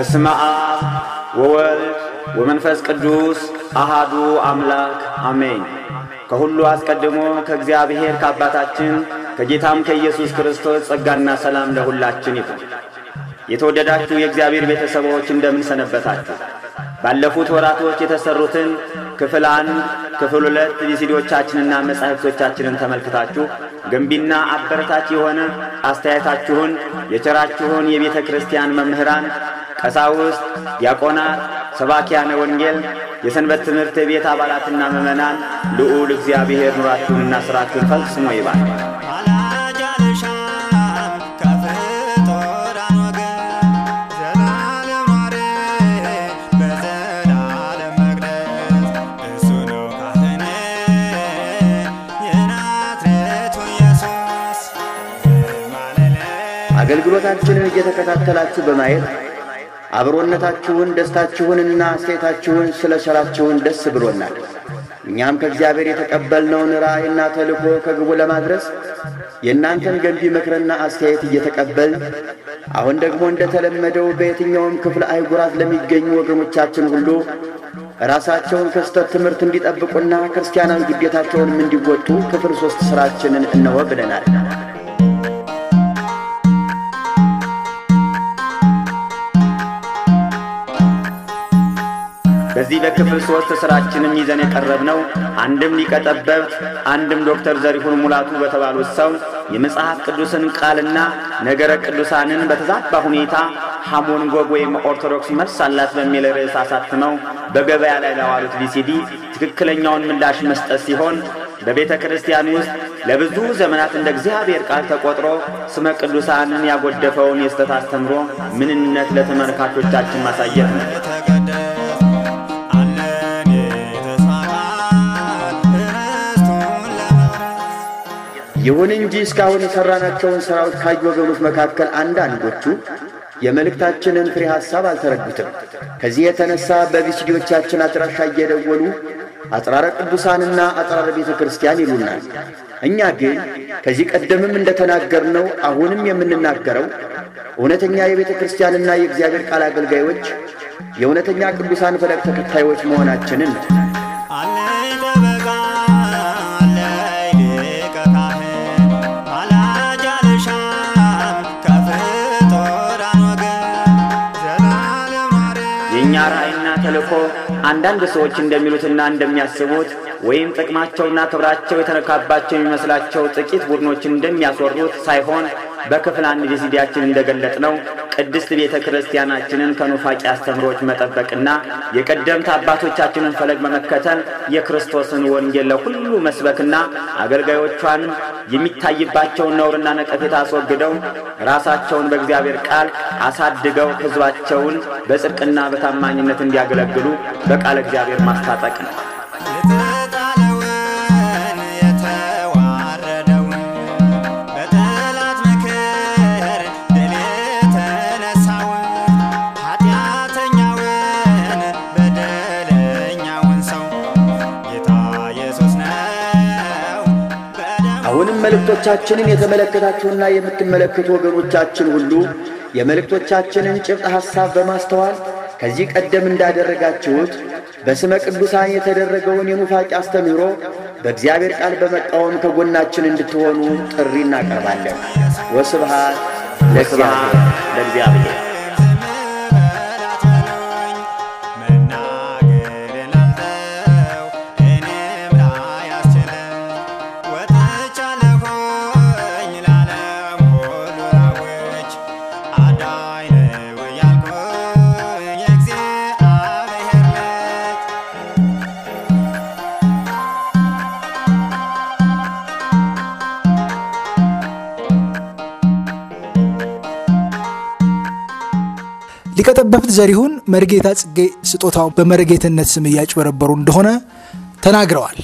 በስመ አብ ወወልድ ወመንፈስ ቅዱስ አሃዱ አምላክ አሜን። ከሁሉ አስቀድሞ ከእግዚአብሔር ከአባታችን ከጌታም ከኢየሱስ ክርስቶስ ጸጋና ሰላም ለሁላችን ይሁን። የተወደዳችሁ የእግዚአብሔር ቤተሰቦች እንደምን ሰነበታችሁ? ባለፉት ወራቶች የተሰሩትን ክፍል አንድ፣ ክፍል ሁለት ቪሲዲዎቻችንና መጻሕፍቶቻችንን ተመልክታችሁ ገንቢና አበረታች የሆነ አስተያየታችሁን የቸራችሁን የቤተ ክርስቲያን መምህራን፣ ቀሳውስት፣ ዲያቆናት፣ ሰባኪያነ ወንጌል፣ የሰንበት ትምህርት ቤት አባላትና ምዕመናን ልዑል እግዚአብሔር ኑራችሁንና ሥራችሁን ፈጽሞ ይባል። አገልግሎታችንን እየተከታተላችሁ በማየት አብሮነታችሁን፣ ደስታችሁንና አስተያየታችሁን ስለ ሥራችሁን ደስ ብሎናል። እኛም ከእግዚአብሔር የተቀበልነውን ራእይና ተልእኮ ከግቡ ለማድረስ የእናንተን ገንቢ ምክርና አስተያየት እየተቀበልን አሁን ደግሞ እንደተለመደው በየትኛውም ክፍለ አህጉራት ለሚገኙ ወገኖቻችን ሁሉ ራሳቸውን ከስተት ትምህርት እንዲጠብቁና ክርስቲያናዊ ግዴታቸውንም እንዲወጡ ክፍል ሦስት ሥራችንን እነሆ ብለናል። በዚህ በክፍል ሦስት ሥራችንም ይዘን የቀረብነው አንድም ሊቀ ጠበብት አንድም ዶክተር ዘሪሁን ሙላቱ በተባሉት ሰው የመጽሐፍ ቅዱስን ቃልና ነገረ ቅዱሳንን በተዛባ ሁኔታ ሐሞን ጎግ ወይም ኦርቶዶክስ መልስ አላት በሚል ርዕስ አሳትመው በገበያ ላይ ለዋሉት ቪሲዲ ትክክለኛውን ምላሽ መስጠት ሲሆን በቤተ ክርስቲያን ውስጥ ለብዙ ዘመናት እንደ እግዚአብሔር ቃል ተቆጥሮ ስመ ቅዱሳንን ያጎደፈውን የስተት አስተምሮ ምንነት ለተመልካቾቻችን ማሳየት ነው። ይሁን እንጂ እስካሁን የሠራናቸውን ሥራዎች ካዩ ወገኖች መካከል አንዳንዶቹ የመልእክታችንን ፍሬ ሐሳብ አልተረዱትም። ከዚህ የተነሣ በቪሲዲዎቻችን አድራሻ እየደወሉ አጽራረ ቅዱሳንና አጽራረ ቤተ ክርስቲያን ይሉናል። እኛ ግን ከዚህ ቀደምም እንደተናገርነው አሁንም የምንናገረው እውነተኛ የቤተ ክርስቲያንና የእግዚአብሔር ቃል አገልጋዮች የእውነተኛ ቅዱሳን ፈለግ ተከታዮች መሆናችንን ነው። የእኛ ራእይና ተልእኮ አንዳንድ ሰዎች እንደሚሉትና እንደሚያስቡት ወይም ጥቅማቸውና ክብራቸው የተነካባቸው የሚመስላቸው ጥቂት ቡድኖች እንደሚያስወሩት ሳይሆን በክፍል አንድ ቪሲዲያችን እንደገለጥነው ቅድስት ቤተ ክርስቲያናችንን ከኑፋቂ አስተምሮች መጠበቅና የቀደምት አባቶቻችንን ፈለግ በመከተል የክርስቶስን ወንጌል ለሁሉ መስበክና አገልጋዮቿን የሚታይባቸውን ነውርና ነቀፌታ አስወግደው ራሳቸውን በእግዚአብሔር ቃል አሳድገው ሕዝባቸውን በጽድቅና በታማኝነት እንዲያገለግሉ በቃለ እግዚአብሔር ማስታጠቅ ነው። አሁንም መልእክቶቻችንን የተመለከታችሁና የምትመለከቱ ወገኖቻችን ሁሉ የመልእክቶቻችንን ጭብጥ ሐሳብ በማስተዋል ከዚህ ቀደም እንዳደረጋችሁት በስመ ቅዱሳን የተደረገውን የኑፋቂ አስተምህሮ በእግዚአብሔር ቃል በመቃወም ከጎናችን እንድትሆኑ ጥሪ እናቀርባለን። ወስብሃት ለስብሐት ለእግዚአብሔር። ሊቀጠበብት ዘሪሁን መርጌታ ጽጌ ስጦታው በመርጌትነት ስም እያጭበረበሩ እንደሆነ ተናግረዋል።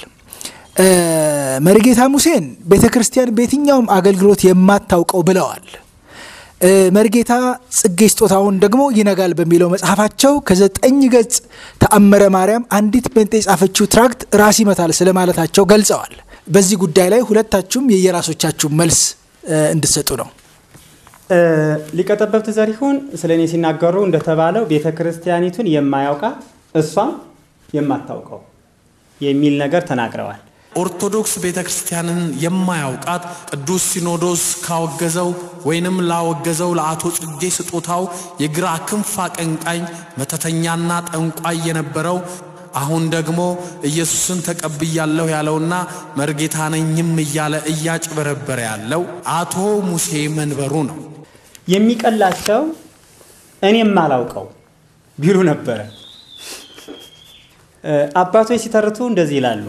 መርጌታ ሙሴን ቤተ ክርስቲያን በየትኛውም አገልግሎት የማታውቀው ብለዋል። መርጌታ ጽጌ ስጦታውን ደግሞ ይነጋል በሚለው መጽሐፋቸው ከዘጠኝ ገጽ ተአምረ ማርያም አንዲት ጴንጤ የጻፈችው ትራክት ራስ ይመታል ስለማለታቸው ገልጸዋል። በዚህ ጉዳይ ላይ ሁለታችሁም የየራሶቻችሁ መልስ እንድትሰጡ ነው። ሊቀ ጠበብት ዘሪሁን ስለ እኔ ሲናገሩ እንደተባለው ቤተ ክርስቲያኒቱን የማያውቃት እሷም የማታውቀው የሚል ነገር ተናግረዋል። ኦርቶዶክስ ቤተ ክርስቲያንን የማያውቃት ቅዱስ ሲኖዶስ ካወገዘው ወይንም ላወገዘው ለአቶ ጽጌ ስጦታው የግራ ክንፍ አቀንቃኝ መተተኛና ጠንቋይ የነበረው አሁን ደግሞ ኢየሱስን ተቀብያለሁ ያለውና መርጌታ ነኝም እያለ እያጭበረበረ ያለው አቶ ሙሴ መንበሩ ነው። የሚቀላቸው እኔም አላውቀው ቢሉ ነበረ። አባቶች ሲተርቱ እንደዚህ ይላሉ።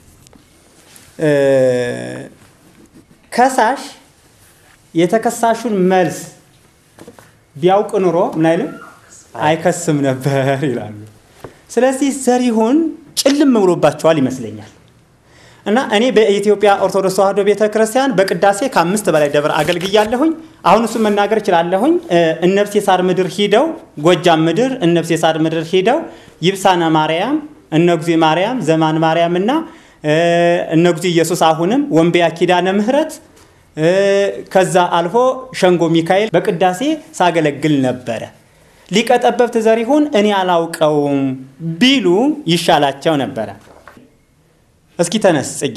ከሳሽ የተከሳሹን መልስ ቢያውቅ ኑሮ ምን አይልም አይከስም ነበር ይላሉ። ስለዚህ ዘሪሁን ጭልም ብሎባቸዋል ይመስለኛል። እና እኔ በኢትዮጵያ ኦርቶዶክስ ተዋሕዶ ቤተ ክርስቲያን በቅዳሴ ከአምስት በላይ ደብር አገልግያለሁኝ። አሁን እሱን መናገር እችላለሁኝ። እነብሴ ሳር ምድር ሂደው ጎጃም ምድር እነብሴ ሳር ምድር ሂደው ይብሳነ ማርያም፣ እነጉዜ ማርያም፣ ዘማን ማርያም እና እነጉዜ ኢየሱስ አሁንም ወንበያ ኪዳነ ምሕረት ከዛ አልፎ ሸንጎ ሚካኤል በቅዳሴ ሳገለግል ነበረ። ሊቀ ጠበብት ዘሪሁን እኔ አላውቀውም ቢሉ ይሻላቸው ነበረ። እስኪ ተነስ ጽጌ።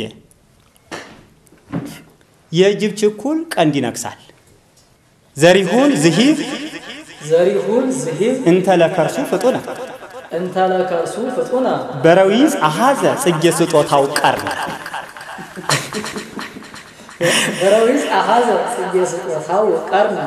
የጅብ ችኩል ቀንድ ይነክሳል። ዘሪሁን ዝሂብ ዘሪሁን ዝሂብ እንተ ለከርሱ ፍጡነ እንተ ለከርሱ ፍጡነ በረዊዝ አሃዘ ጽጌ ስጦታው ቀርነ በረዊዝ አሃዘ ጽጌ ስጦታው ቀርነ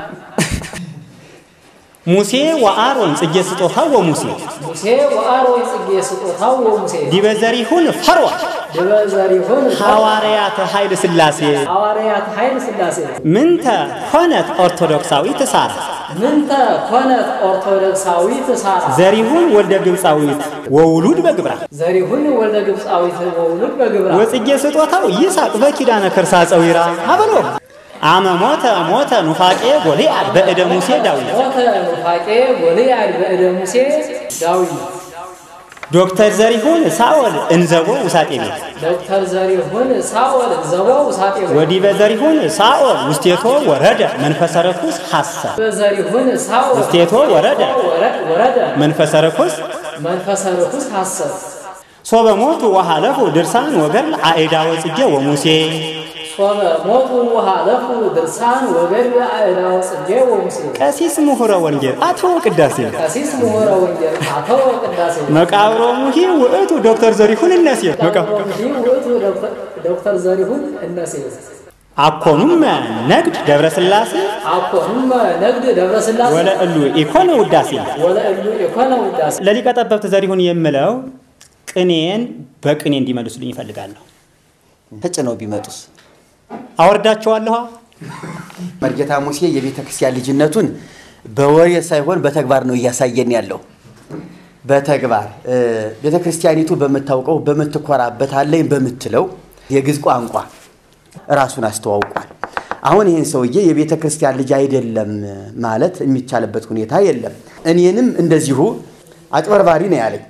ሙሴ ወአሮን ጽጌ ስጦታው ወሙሴ ሙሴ ወአሮን ጽጌ ስጦታው ወሙሴ ዲበ ዘሪሁን ፈርዖን ድበ ዘሪሁን ሐዋርያተ ኃይለ ሥላሴ ሐዋርያት ኃይለ ሥላሴ ምንተ ኮነት ኦርቶዶክሳዊት ሳራ ምንተ ኮነት ኦርቶዶክሳዊት ሳራ ዘሪሁን ወልደ ግብፃዊት ወውሉድ በግብራ ዘሪሁን ወልደ ግብፃዊት ወውሉድ በግብራ ወጽጌ ስጦታው ይሳቅ በኪዳነ ከርሳ ጸዊራ አበሎ አመ ሞተ ሞተ ኑፋቄ ጎልያድ በእደ ሙሴ ዳዊት ሞተ ኑፋቄ ጎልያድ በእደ ሙሴ ዳዊት ዶክተር ዘሪሁን ሳኦል እንዘቦ ውሳጤ ቤት ዶክተር ዘሪሁን ሳኦል ዘቦው ሳጤ ወዲበ ዘሪሁን ሳኦል ውስቴቶ ወረደ መንፈሰ ርኩስ ሐሰብ ዘሪሁን ሳኦል ውስቴቶ ወረደ ወረደ መንፈሰ ርኩስ መንፈሰ ርኩስ ሐሰብ ሶበ ሞቱ ወሃለፉ ድርሳን ወገድል አኤዳ ወጽጌ ወሙሴ ሶበ ሞቱ ወሃለፉ ድርሳን ወገድል አእዳ ወጽጌ ወሙሴ ቀሲስ ምሁረ ወንጌል አቶ ቅዳሴ ቀሲስ ምሁረ ወንጌል አቶ ቅዳሴ መቃብሮ ሙሂ ውእቱ ዶክተር ዘሪሁን እነሴ ይህ ውእቱ ዶክተር ዘሪሁን እነሴ አኮኑም ነግድ ደብረ ሥላሴ አኮኑም ነግድ ደብረ ሥላሴ ወለእሉ ኢኮነ ውዳሴ ወለእሉ የኮነ ውዳሴ ለሊቀ ጠበብት ዘሪሁን የምለው ቅኔን በቅኔ እንዲመልሱልኝ ይፈልጋለሁ። ተጭነው ቢመጡስ? አወርዳቸዋለሁ። መርጌታ ሙሴ የቤተ ክርስቲያን ልጅነቱን በወሬ ሳይሆን በተግባር ነው እያሳየን ያለው። በተግባር ቤተ ክርስቲያኒቱ በምታውቀው በምትኮራበት አለኝ በምትለው የግዕዝ ቋንቋ ራሱን አስተዋውቋል። አሁን ይህን ሰውዬ የቤተ ክርስቲያን ልጅ አይደለም ማለት የሚቻልበት ሁኔታ የለም። እኔንም እንደዚሁ አጭበርባሪ ነው ያለኝ።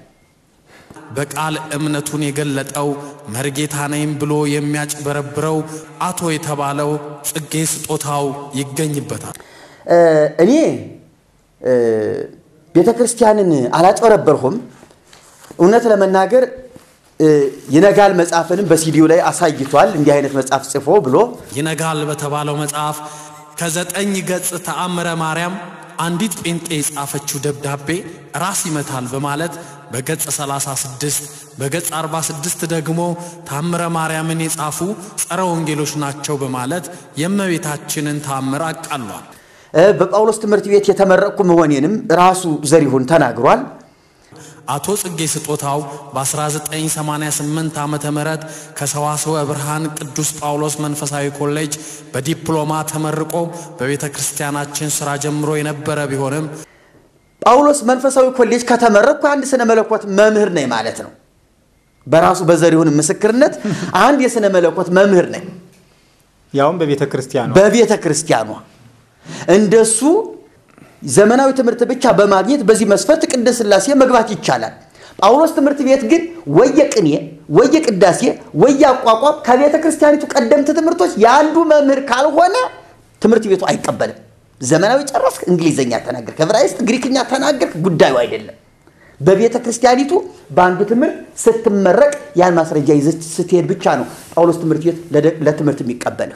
በቃል እምነቱን የገለጠው መርጌታ ነኝ ብሎ የሚያጭበረብረው አቶ የተባለው ጽጌ ስጦታው ይገኝበታል። እኔ ቤተ ክርስቲያንን አላጭበረበርሁም። እውነት ለመናገር ይነጋል መጽሐፍንም በሲዲው ላይ አሳይቷል። እንዲህ አይነት መጽሐፍ ጽፎ ብሎ ይነጋል በተባለው መጽሐፍ ከዘጠኝ ገጽ ተአምረ ማርያም አንዲት ጴንጤ የጻፈችው ደብዳቤ ራስ ይመታል በማለት በገጽ 36 በገጽ 46 ደግሞ ታምረ ማርያምን የጻፉ ጸረ ወንጌሎች ናቸው በማለት የእመቤታችንን ታምር አቃሏል። በጳውሎስ ትምህርት ቤት የተመረቅኩ መሆኔንም ራሱ ዘሪሁን ተናግሯል። አቶ ጽጌ ስጦታው በ1988 ዓመተ ምህረት ከሰዋስወ ብርሃን ቅዱስ ጳውሎስ መንፈሳዊ ኮሌጅ በዲፕሎማ ተመርቆ በቤተ ክርስቲያናችን ሥራ ጀምሮ የነበረ ቢሆንም ጳውሎስ መንፈሳዊ ኮሌጅ ከተመረቅኩ አንድ ስነ መለኮት መምህር ነኝ ማለት ነው። በራሱ በዘሪሁን ምስክርነት አንድ የስነ መለኮት መምህር ነኝ ያውም በቤተ ክርስቲያኗ በቤተ ክርስቲያኗ እንደሱ ዘመናዊ ትምህርት ብቻ በማግኘት በዚህ መስፈርት ቅድስት ሥላሴ መግባት ይቻላል። ጳውሎስ ትምህርት ቤት ግን ወየ ቅኔ፣ ወየ ቅዳሴ፣ ወየ አቋቋም ከቤተ ክርስቲያኒቱ ቀደምት ትምህርቶች የአንዱ መምህር ካልሆነ ትምህርት ቤቱ አይቀበልም። ዘመናዊ ጨረስክ፣ እንግሊዝኛ ተናገርክ፣ ዕብራይስጥ፣ ግሪክኛ ተናገርክ፣ ጉዳዩ አይደለም። በቤተ ክርስቲያኒቱ በአንዱ ትምህርት ስትመረቅ ያን ማስረጃ ይዘህ ስትሄድ ብቻ ነው ጳውሎስ ትምህርት ቤት ለትምህርት የሚቀበልህ።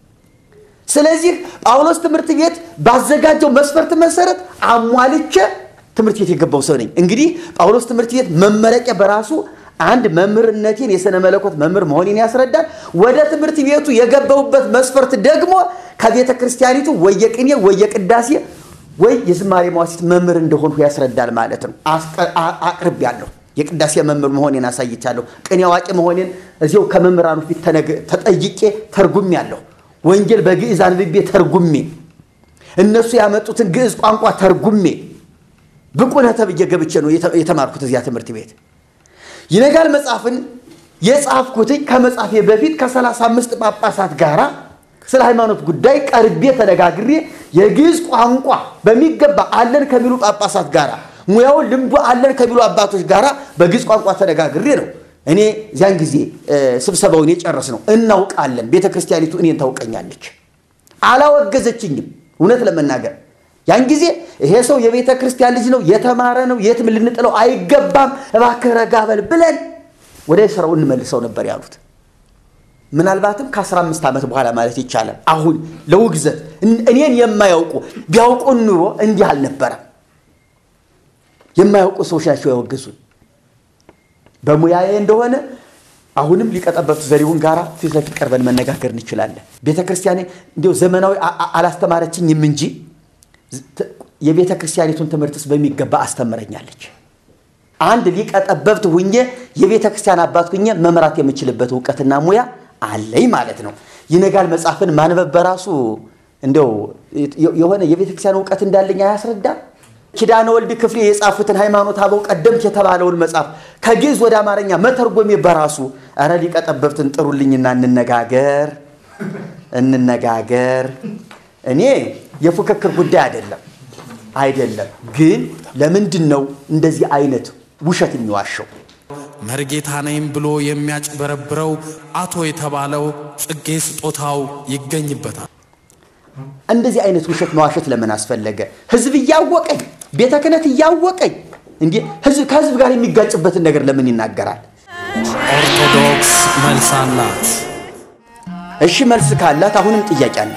ስለዚህ ጳውሎስ ትምህርት ቤት ባዘጋጀው መስፈርት መሰረት አሟልቼ ትምህርት ቤት የገባው ሰው ነኝ። እንግዲህ ጳውሎስ ትምህርት ቤት መመረቂያ በራሱ አንድ መምህርነቴን የሥነ መለኮት መምህር መሆኔን ያስረዳል። ወደ ትምህርት ቤቱ የገባውበት መስፈርት ደግሞ ከቤተ ክርስቲያኒቱ ወየቅኔ ወየቅዳሴ ወይ የዝማሬ መዋሥዕት መምህር እንደሆንሁ ያስረዳል ማለት ነው። አቅርብ ያለሁ የቅዳሴ መምህር መሆኔን አሳይቻለሁ። ቅኔ አዋቂ መሆኔን እዚው ከመምህራኑ ፊት ተጠይቄ ተርጉሜ ያለሁ። ወንጌል በግዕዝ አንብቤ ተርጉሜ እነሱ ያመጡትን ግዕዝ ቋንቋ ተርጉሜ ብቁ ነህ ተብዬ ገብቼ ነው የተማርኩት እዚያ ትምህርት ቤት። ይነጋል መጽሐፍን የጻፍኩትኝ ከመጻፌ በፊት ከሰላሳ አምስት ጳጳሳት ጋር ስለ ሃይማኖት ጉዳይ ቀርቤ ተነጋግሬ የግዕዝ ቋንቋ በሚገባ አለን ከሚሉ ጳጳሳት ጋር ሙያውን ልምዱ አለን ከሚሉ አባቶች ጋር በግዕዝ ቋንቋ ተነጋግሬ ነው እኔ እዚያን ጊዜ ስብሰባውን የጨረስ ነው። እናውቃለን፣ ቤተ ክርስቲያኒቱ እኔን ታውቀኛለች። አላወገዘችኝም። እውነት ለመናገር ያን ጊዜ ይሄ ሰው የቤተ ክርስቲያን ልጅ ነው፣ የተማረ ነው፣ የትም ልንጥለው አይገባም፣ እባክህ ረጋ በል ብለን ወደ ስራው እንመልሰው ነበር ያሉት። ምናልባትም ከ15 ዓመት በኋላ ማለት ይቻላል። አሁን ለውግዘት እኔን የማያውቁ ቢያውቁን ኑሮ እንዲህ አልነበረም። የማያውቁ ሰዎች ናቸው ያወገዙን። በሙያዬ እንደሆነ አሁንም ሊቀጠበብት ዘሪሁን ጋር ፊት ለፊት ቀርበን መነጋገር እንችላለን። ቤተ ክርስቲያኔ እንዲሁ ዘመናዊ አላስተማረችኝም እንጂ የቤተ ክርስቲያኒቱን ትምህርትስ በሚገባ አስተምረኛለች። አንድ ሊቀ ጠበብት ሁኜ የቤተ ክርስቲያን አባት ሁኜ መምራት የምችልበት እውቀትና ሙያ አለኝ ማለት ነው። ይነጋል መጽሐፍን ማንበብ በራሱ እንደው የሆነ የቤተ ክርስቲያን እውቀት እንዳለኝ አያስረዳም። ኪዳነ ወልድ ክፍሌ የጻፉትን ሃይማኖት አበው ቀደምት የተባለውን መጽሐፍ ከግዕዝ ወደ አማርኛ መተርጎሜ በራሱ እረ ሊቀ ጠበብትን ጥሩልኝና እንነጋገር እንነጋገር። እኔ የፉክክር ጉዳይ አይደለም አይደለም። ግን ለምንድን ነው እንደዚህ አይነት ውሸት የሚዋሸው? መርጌታ ነኝ ብሎ የሚያጭበረብረው አቶ የተባለው ጽጌ ስጦታው ይገኝበታል። እንደዚህ አይነት ውሸት መዋሸት ለምን አስፈለገ? ህዝብ እያወቀኝ ቤተ ክህነት እያወቀኝ እንዲህ ህዝብ ከህዝብ ጋር የሚጋጭበትን ነገር ለምን ይናገራል? ኦርቶዶክስ መልስ አላት። እሺ መልስ ካላት አሁንም ጥያቄ አለ።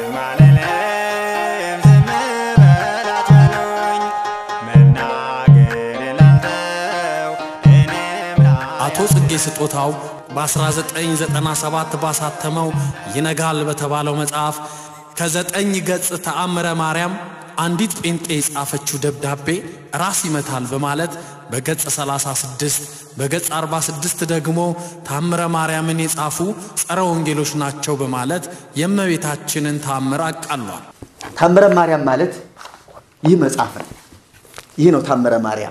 አቶ ጽጌ ስጦታው በ1997 ባሳተመው ይነጋል በተባለው መጽሐፍ ከዘጠኝ ገጽ ተአምረ ማርያም አንዲት ጴንጤ የጻፈችው ደብዳቤ ራስ ይመታል በማለት በገጽ 36 በገጽ 46 ደግሞ ታምረ ማርያምን የጻፉ ጸረ ወንጌሎች ናቸው በማለት የእመቤታችንን ታምር አቃሏል። ታምረ ማርያም ማለት ይህ መጽሐፍ ነው። ይህ ነው ታምረ ማርያም።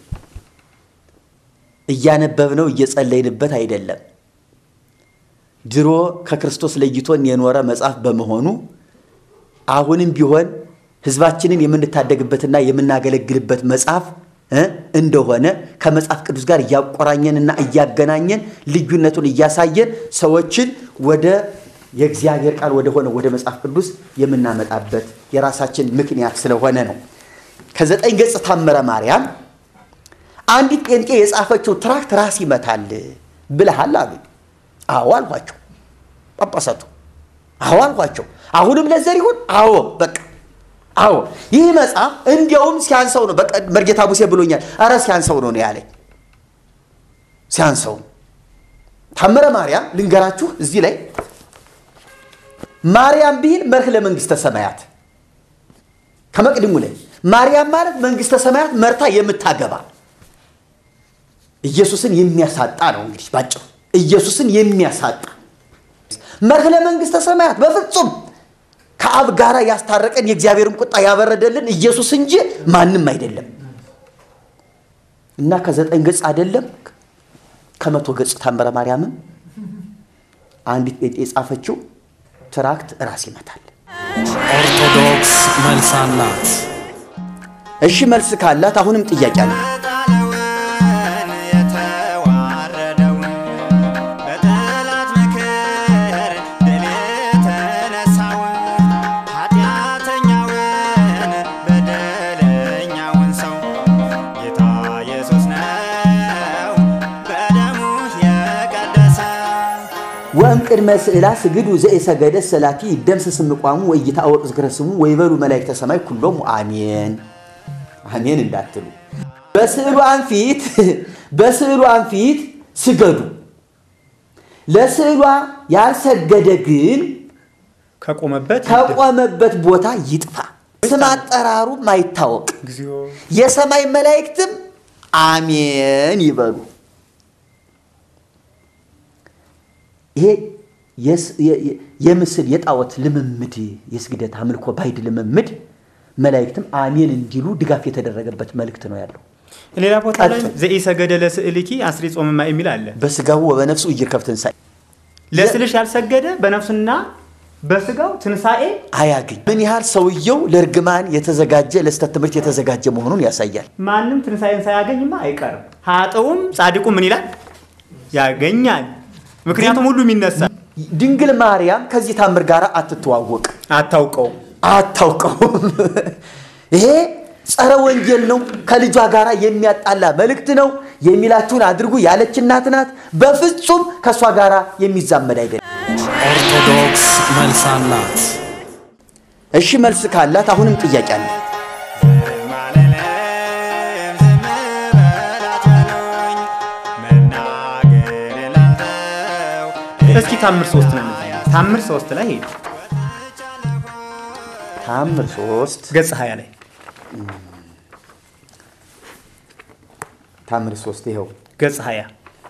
እያነበብነው እየጸለይንበት አይደለም። ድሮ ከክርስቶስ ለይቶን የኖረ መጽሐፍ በመሆኑ አሁንም ቢሆን ሕዝባችንን የምንታደግበትና የምናገለግልበት መጽሐፍ እንደሆነ ከመጽሐፍ ቅዱስ ጋር እያቆራኘንና እያገናኘን ልዩነቱን እያሳየን ሰዎችን ወደ የእግዚአብሔር ቃል ወደ ሆነ ወደ መጽሐፍ ቅዱስ የምናመጣበት የራሳችን ምክንያት ስለሆነ ነው። ከዘጠኝ ገጽ ታምረ ማርያም አንዲት ጴንጤ የጻፈችው ትራክት ራስ ይመታል ብለሃል አሉ። አዎ አልኋቸው። ጳጳሳቱ አዎ አልኋቸው። አሁንም ለዘሪሁን አዎ በቃ አዎ ይህ መጽሐፍ እንዲያውም ሲያንሰው ነው። በቃ መርጌታ ሙሴ ብሎኛል። አረ ሲያንሰው ነው ነው ያለኝ። ሲያንሰው ታምረ ማርያም ልንገራችሁ እዚህ ላይ ማርያም ቢል መርህ ለመንግስተ ሰማያት ከመቅድሙ ላይ ማርያም ማለት መንግስተ ሰማያት መርታ የምታገባ ኢየሱስን የሚያሳጣ ነው። እንግዲህ ባጭሩ ኢየሱስን የሚያሳጣ መርህ ለመንግስተ ሰማያት በፍጹም ከአብ ጋር ያስታረቀን የእግዚአብሔርን ቁጣ ያበረደልን ኢየሱስ እንጂ ማንም አይደለም። እና ከዘጠኝ ገጽ አይደለም ከመቶ ገጽ ታምረ ማርያምም አንዲት ጴንጤ የጻፈችው ትራክት ራስ ይመታል። ኦርቶዶክስ መልስ አላት። እሺ መልስ ካላት አሁንም ጥያቄ አለ። ቅድመ ስዕላ ስግዱ ዘእሰገደ ሰላቲ ይደምሰስ እምቋሙ ወኢይታወቅ ዝክረ ስሙ ወይበሉ መላእክተ ሰማይ ኩሎሙ አሜን አሜን እንዳትሉ። በስዕሏን ፊት በስዕሏን ፊት ስገዱ። ለስዕሏ ያልሰገደ ግን ከቆመበት ከቆመበት ቦታ ይጥፋ፣ ስም አጠራሩ ማይታወቅ እግዚኦ የሰማይ መላእክትም አሜን ይበሉ። ይሄ የስ- የ- የ- የምስል የጣዖት ልምምድ የስግደት አምልኮ ባይድ ልምምድ መላእክትም አሜን እንዲሉ ድጋፍ የተደረገበት መልእክት ነው ያለው። ሌላ ቦታ ላይ ቀጥል። ዘኢሰገደ ለስዕልኪ አስሪ ጾምማ የሚል አለ። በስጋው ወበነፍሱ እይርከብ ትንሣኤ ለስዕልሽ ያልሰገደ በነፍሱና በስጋው ትንሣኤ አያግኝ። ምን ያህል ሰውየው ለእርግማን የተዘጋጀ ለስተት ትምህርት የተዘጋጀ መሆኑን ያሳያል። ማንም ትንሣኤን ሳያገኝማ አይቀርም። ሀጥውም ጻድቁ ምን ይላል? ያገኛል። ምክንያቱም ሁሉም ይነሳል። ድንግል ማርያም ከዚህ ታምር ጋር አትተዋወቅ አታውቀው አታውቀውም። ይሄ ጸረ ወንጌል ነው። ከልጇ ጋር የሚያጣላ መልእክት ነው። የሚላችሁን አድርጉ ያለች እናት ናት። በፍጹም ከእሷ ጋር የሚዛመድ አይደለም። ኦርቶዶክስ መልስ አላት። እሺ መልስ ካላት አሁንም ጥያቄ አለ። እስኪ ታምር ሶስት ነው የምታየው። ታምር ሶስት ላይ ሄዱ ታምር ሶስት ገጽ ሀያ ላይ ታምር ሶስት ይኸው ገጽ ሀያ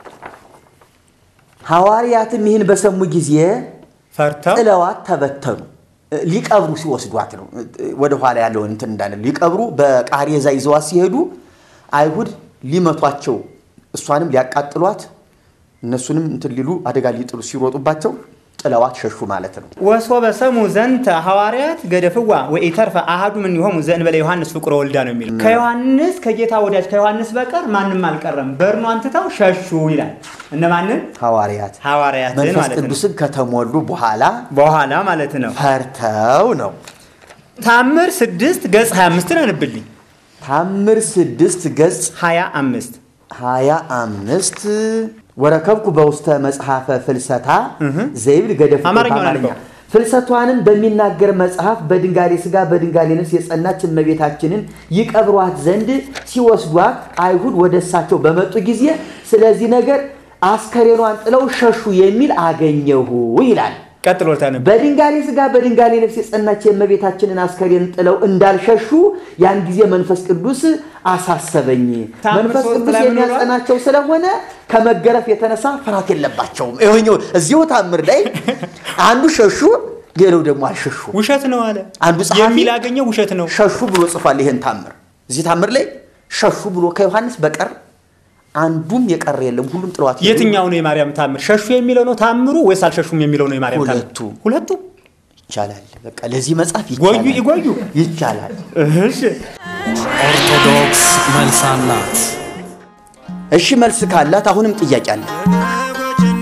ሐዋርያትም ይህን በሰሙ ጊዜ ፈርተው ጥለዋት ተበተኑ። ሊቀብሩ ሲወስዷት ነው። ወደ ኋላ ያለውን እንትን እንዳለ ሊቀብሩ በቃሬዛ ይዘዋት ሲሄዱ አይሁድ ሊመቷቸው እሷንም ሊያቃጥሏት እነሱንም እንትን ሊሉ አደጋ ሊጥሉ ሲሮጡባቸው ጥለዋት ሸሹ ማለት ነው። ወሶበ ሰሙ ዘንተ ሐዋርያት ገደፍዋ ወኢተርፈ አሃዱ ምን ይሆሙ ዘእንበለ ዮሐንስ ፍቁረ ወልዳ ነው የሚለው። ከዮሐንስ ከጌታ ወዳጅ ከዮሐንስ በቀር ማንም አልቀረም፣ በርኗን ትተው ሸሹ ይላል። እነማንን? ሐዋርያት ሐዋርያትን መንፈስ ማለት ነው። ቅዱስን ከተሞሉ በኋላ በኋላ ማለት ነው። ፈርተው ነው። ታምር ስድስት ገጽ 25 አንብልኝ። ታምር ስድስት ገጽ 25 ሀያ አምስት ወረከብኩ በውስተ መጽሐፈ ፍልሰታ ዘይብል ገደፍ አማርኛውን አልከው። ፍልሰቷንም በሚናገር መጽሐፍ በድንጋሌ ሥጋ በድንጋሌ ነፍስ የጸናች እመቤታችንን ይቀብሯት ዘንድ ሲወስዷት አይሁድ ወደ እሳቸው በመጡ ጊዜ ስለዚህ ነገር አስከሬኗን ጥለው ሸሹ የሚል አገኘሁ ይላል። ቀጥሎ ታነብ። በድንጋሌ ሥጋ በድንጋሌ ነፍስ የጸናች የእመቤታችንን አስከሬን ጥለው እንዳልሸሹ ያን ጊዜ መንፈስ ቅዱስ አሳሰበኝ። ታምር መንፈስ ሶስት ቅዱስ ላይ ምን ብሏል? የሚያጸናቸው ስለሆነ ከመገረፍ የተነሳ ፍርሃት የለባቸውም። ይኸኛው እዚሁ ታምር ላይ አንዱ ሸሹ፣ ሌላው ደግሞ አልሸሹ። ውሸት ነው አለ። አንዱ ጸሐፊ የሚል አገኘው ውሸት ነው። ሸሹ ብሎ ጽፏል። ይሄን ታምር እዚህ ታምር ላይ ሸሹ ብሎ ከዮሐንስ በቀር አንዱም የቀረ የለም። ሁሉም ጥለዋት ሄዱ። የትኛው ነው የማርያም ታምር? ሸሹ የሚለው ነው ታምሩ ወይስ አልሸሹም የሚለው ነው የማርያም ታምር? ሁለቱ። ሁለቱ ይቻላል። በቃ ለዚህ መጽሐፍ ጎዩ ይቻላል ይጎዩ። ይቻላል። እሺ ኦርቶዶክስ መልስ አላት። እሺ መልስ ካላት አሁንም ጥያቄ አለ። በጎችና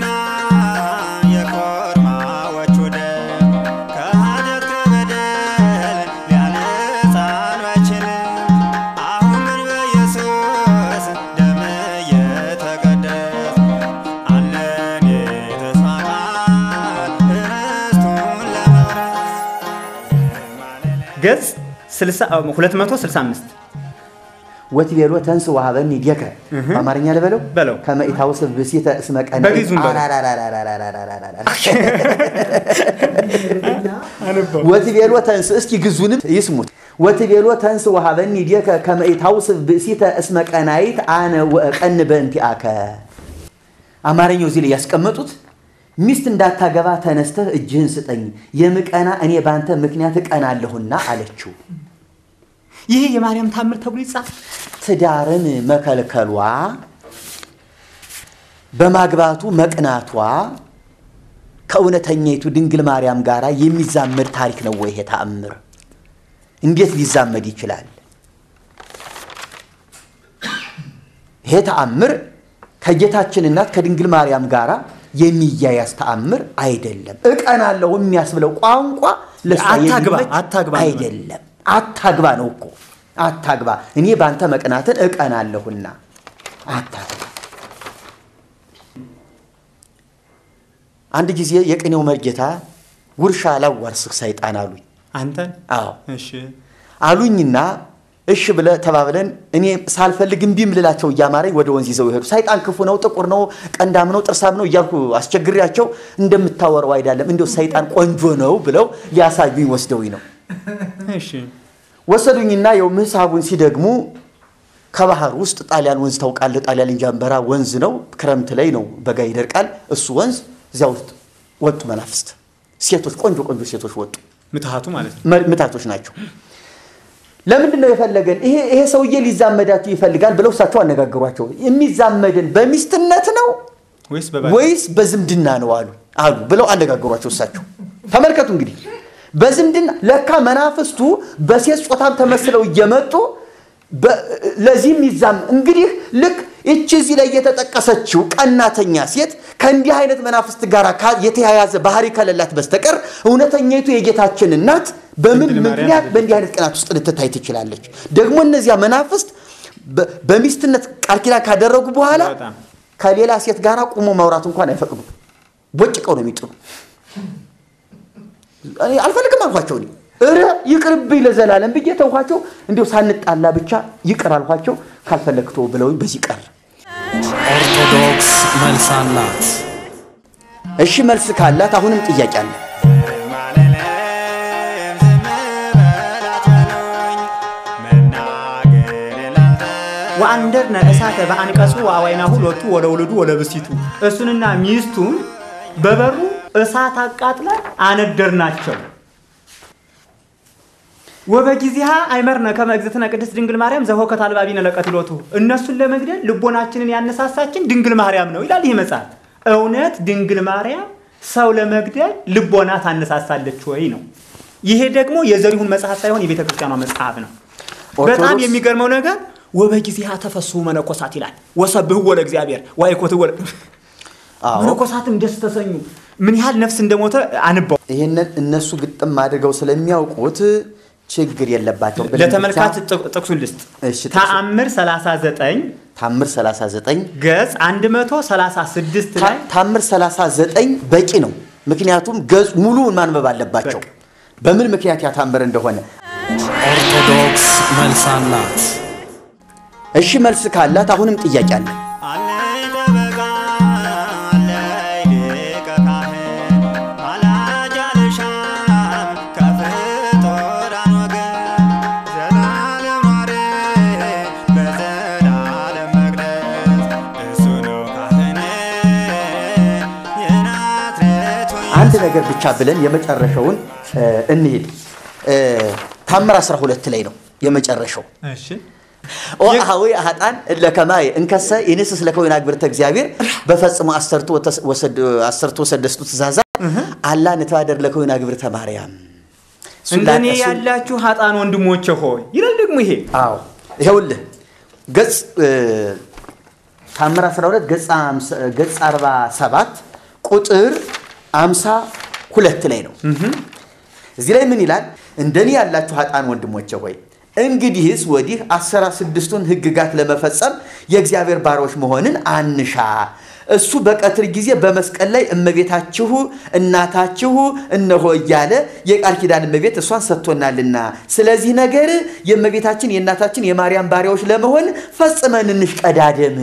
የኮርማዎቹ ደም ከኃጢአት ከበደል ሊያነጻን ባይችልም አሁን ግን በኢየሱስ ደም እየተቀደስ አለን የተስፋ ቃል ርስቱን ለመውረስ ገጽ 60 265 ወትቤሎ ተንስ ወሀበኒ ዲከ በአማርኛ ልበለው በለው። ከመ ኢታውስብ ብእሲተ እስመ ቀን በግዕዙም በለው። ወትቤሎ ተንስ እስኪ ግዙንም ይስሙት። ወትቤሎ ተንስ ወሀበኒ ዲከ ከመ ኢታውስብ ብእሲተ እስመ ቀናይት አነ ወእቀን በእንቲአከ አማርኛው እዚህ ላይ ያስቀመጡት ሚስት እንዳታገባ ተነስተህ እጅህን ስጠኝ የምቀና እኔ ባንተ ምክንያት እቀናለሁና አለችው። ይሄ የማርያም ታምር ተብሎ ይጻፍ። ትዳርን መከልከሏ በማግባቱ መቅናቷ ከእውነተኛይቱ ድንግል ማርያም ጋር የሚዛመድ ታሪክ ነው ወይ? ይሄ ተአምር እንዴት ሊዛመድ ይችላል? ይሄ ተአምር ከጌታችን እናት ከድንግል ማርያም ጋር የሚያያዝ ተአምር አይደለም። እቀናለሁ የሚያስብለው ቋንቋ ለእሷ አታግባ፣ የሚመች አታግባ ነው። አይደለም። አታግባ ነው እኮ አታግባ። እኔ በአንተ መቅናትን እቀናለሁና አታግባ። አንድ ጊዜ የቅኔው መርጌታ ጉርሻ ላዋርስህ ሰይጣን አሉኝ። አንተን አዎ እሺ አሉኝና እሺ ብለ ተባብለን እኔ ሳልፈልግ እምቢም ልላቸው እያማረኝ ወደ ወንዝ ይዘው ይሄዱ። ሰይጣን ክፉ ነው፣ ጥቁር ነው፣ ቀንዳም ነው፣ ጥርሳም ነው እያልኩ አስቸግሬያቸው እንደምታወረው አይደለም እንዲያው ሰይጣን ቆንጆ ነው ብለው ሊያሳዩኝ ወስደውኝ ነው። እሺ ወሰዱኝና የው ምሳቡን ሲደግሙ ከባህር ውስጥ ጣሊያን ወንዝ ታውቃለህ? ጣሊያን እንጃንበራ ወንዝ ነው። ክረምት ላይ ነው፣ በጋ ይደርቃል። እሱ ወንዝ እዚያ ውስጥ ወጡ መናፍስት፣ ሴቶች፣ ቆንጆ ቆንጆ ሴቶች ወጡ። ምትሃቱ ማለት ነው። መ- ምታቶች ናቸው። ለምንድን ነው የፈለገን? ይሄ ይሄ ሰውዬ ሊዛመዳችሁ ይፈልጋል ብለው እሳቸው አነጋግሯቸው። የሚዛመድን በሚስትነት ነው ወይስ በባ ወይስ በዝምድና ነው አሉ አሉ ብለው አነጋግሯቸው እሳቸው። ተመልከቱ እንግዲህ በዝምድና ለካ መናፍስቱ በሴት ጾታም ተመስለው እየመጡ በ- ለዚህም ይዛም እንግዲህ ልክ ይቺ እዚህ ላይ የተጠቀሰችው ቀናተኛ ሴት ከእንዲህ አይነት መናፍስት ጋር ካ- የተያያዘ ባህሪ ከሌላት በስተቀር እውነተኛይቱ የጌታችን እናት በምን ድንግል ማርያም ምክንያት አይደለችም። በእንዲህ አይነት ቅናት ውስጥ ልትታይ ትችላለች? ደግሞ እነዚያ መናፍስት በ- በሚስትነት ቃል ኪዳን ካደረጉ በኋላ በጣም ከሌላ ሴት ጋር ቁሞ ማውራት እንኳን አይፈቅዱም። ቦጭቀው ነው የሚጥሉ። እኔ አልፈልግም አልኳቸው። እኔ እረ ይቅርብኝ ለዘላለም ብዬ ተውኳቸው። እንዲሁ ሳንጣላ ብቻ ይቅር አልኳቸው። ካልፈለግቶ ብለውኝ በዚህ ቀር። ኦርቶዶክስ መልስ አላት። እሺ መልስ ካላት አሁንም ጥያቄ አለ። ማለለም ዝም በላት በሉኝ መናገር ላልተ ወአንደርነ እሳተ በአንቀጹ ወአዋይናሁ ሎቱ ወለውልዱ ወለብሲቱ እሱንና ሚስቱን በበሩ እሳት አቃጥለን አነደርናቸው። ወበጊዜሃ አይመርነ ከመ እግዝእትነ ቅድስት ድንግል ማርያም ዘሆከት አልባቢነ ለቀትሎቱ እነሱን ለመግደል ልቦናችንን ያነሳሳችን ድንግል ማርያም ነው ይላል ይህ መጽሐፍ። እውነት ድንግል ማርያም ሰው ለመግደል ልቦና ታነሳሳለች ወይ ነው። ይሄ ደግሞ የዘሪሁን መጽሐፍ ሳይሆን የቤተ ክርስቲያኗ መጽሐፍ ነው። በጣም ኦርቶዶክስ- የሚገርመው ነገር ወበጊዜሃ ተፈስሑ መነኮሳት ይላል ወሰብህዎ ለእግዚአብሔር ወአይኮትዎ ለ- አዎ መነኮሳትም ደስ ተሰኙ። ምን ያህል ነፍስ እንደሞተ አንባው። ይህንን እነሱ ግጥም አድርገው ስለሚያውቁት ችግር የለባቸውም። ብለን ለተመልካች ብቻ ጥቅ- ጥቅሱን ልስጥ። እሺ፣ ጥቅሱ- ተአምር 39 ታምር 39 ገጽ 136 ላይ ታምር 39 በቂ ነው። ምክንያቱም ገጽ ሙሉውን ማንበብ አለባቸው። በቃ። በምን ምክንያት ያታምር እንደሆነ ኦርቶዶክስ መልስ አላት። እሺ መልስ ካላት አሁንም ጥያቄ አለ። አለኝ ጠበቃ አለኝ ሊቀ ካህን ማላጅ አልሻም ከፍጡራን ወገን ዘላለም ኗሪ በዘላለም መቅደስ እሱ ነው ካህን የናዝሬቱ አንድ ነገር ብቻ ብለን የመጨረሻውን እ፣ እንሂድ። እ፣ ታምር 12 ላይ ነው የመጨረሻው። እሺ ኦአሃዊ አሃጣን ለከማይ እንከሰ ይንስስ ለከወይን አግብርተ እግዚአብሔር በፈጽሞ አሰርቱ ወተስ- ወሰድ- አሰርቱ ወሰደስቱ ትእዛዛት አላ ንተባደር ለከወይን አግብርተ ማርያም እንደኔ እሱን- ያላችሁ ሀጣን ወንድሞቼ ሆይ ይላል ደግሞ ይሄ አዎ ይኸውልህ ገጽ እ፣ ታምር 12 ገጽ አምሳ- ገጽ 47 ቁጥር 52 ላይ ነው። እዚህ ላይ ምን ይላል? እንደኔ ያላችሁ ሀጣን ወንድሞቼ ሆይ እንግዲህስ ወዲህ አስራ ስድስቱን ሕግጋት ለመፈጸም የእግዚአብሔር ባሮች መሆንን አንሻ። እሱ በቀትር ጊዜ በመስቀል ላይ እመቤታችሁ እናታችሁ እነሆ እያለ የቃል ኪዳን እመቤት እሷን ሰጥቶናልና፣ ስለዚህ ነገር የእመቤታችን የእናታችን የማርያም ባሪያዎች ለመሆን ፈጽመን እንሽቀዳደም።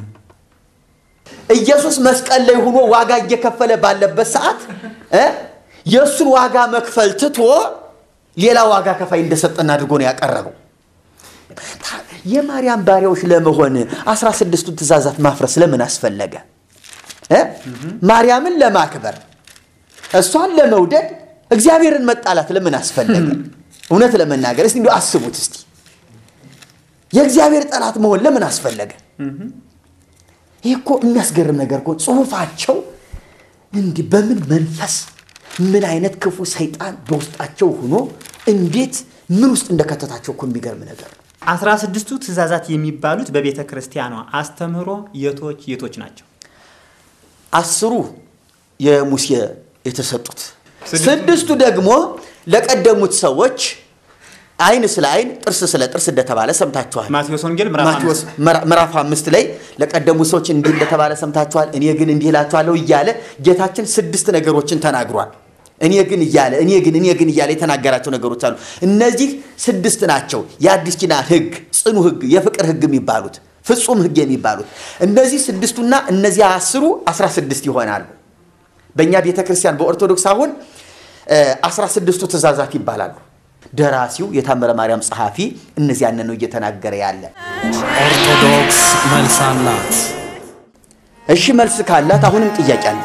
ኢየሱስ መስቀል ላይ ሆኖ ዋጋ እየከፈለ ባለበት ሰዓት እ የእሱን ዋጋ መክፈል ትቶ ሌላ ዋጋ ከፋይ እንደሰጠን አድርጎ ነው ያቀረበው። ታ- የማርያም ባሪያዎች ለመሆን አስራ ስድስቱን ትእዛዛት ማፍረስ ለምን አስፈለገ? እ? ማርያምን ለማክበር እሷን ለመውደድ እግዚአብሔርን መጣላት ለምን አስፈለገ? እውነት ለመናገር እስቲ እንዲሁ አስቡት እስቲ የእግዚአብሔር ጠላት መሆን ለምን አስፈለገ? ይህ እኮ የሚያስገርም ነገር እኮ ጽሁፋቸው እንዲህ በምን መንፈስ ምን አይነት ክፉ ሰይጣን በውስጣቸው ሆኖ እንዴት ምን ውስጥ እንደከተታቸው እኮ የሚገርም ነገር ነው። አስራ ስድስቱ ትእዛዛት የሚባሉት በቤተ ክርስቲያኗ አስተምህሮ የቶች የቶች ናቸው? አስሩ የሙሴ የተሰጡት ስድስቱ- ስድስቱ ደግሞ ለቀደሙት ሰዎች አይን ስለ አይን ጥርስ ስለ ጥርስ እንደተባለ ሰምታችኋል። ማቴዎስ ወንጌል ምዕራፍ ማቴዎስ ምዕራፍ አምስት ላይ ለቀደሙ ሰዎች እንዲህ እንደተባለ ሰምታችኋል፣ እኔ ግን እንዲህ እላችኋለሁ እያለ ጌታችን ስድስት ነገሮችን ተናግሯል። እኔ ግን እያለ እኔ ግን እኔ ግን እያለ የተናገራቸው ነገሮች አሉ። እነዚህ ስድስት ናቸው። የአዲስ ኪዳን ሕግ፣ ጽኑ ሕግ፣ የፍቅር ሕግ የሚባሉት ፍጹም ሕግ የሚባሉት እነዚህ ስድስቱና እነዚህ አስሩ አስራ ስድስት ይሆናሉ። በእኛ ቤተ ክርስቲያን በኦርቶዶክስ አሁን አስራ ስድስቱ ትእዛዛት ይባላሉ። ደራሲው የታምረ ማርያም ጸሐፊ እነዚያንን ነው እየተናገረ ያለ። ኦርቶዶክስ መልስ አላት። እሺ መልስ ካላት አሁንም ጥያቄ አለ።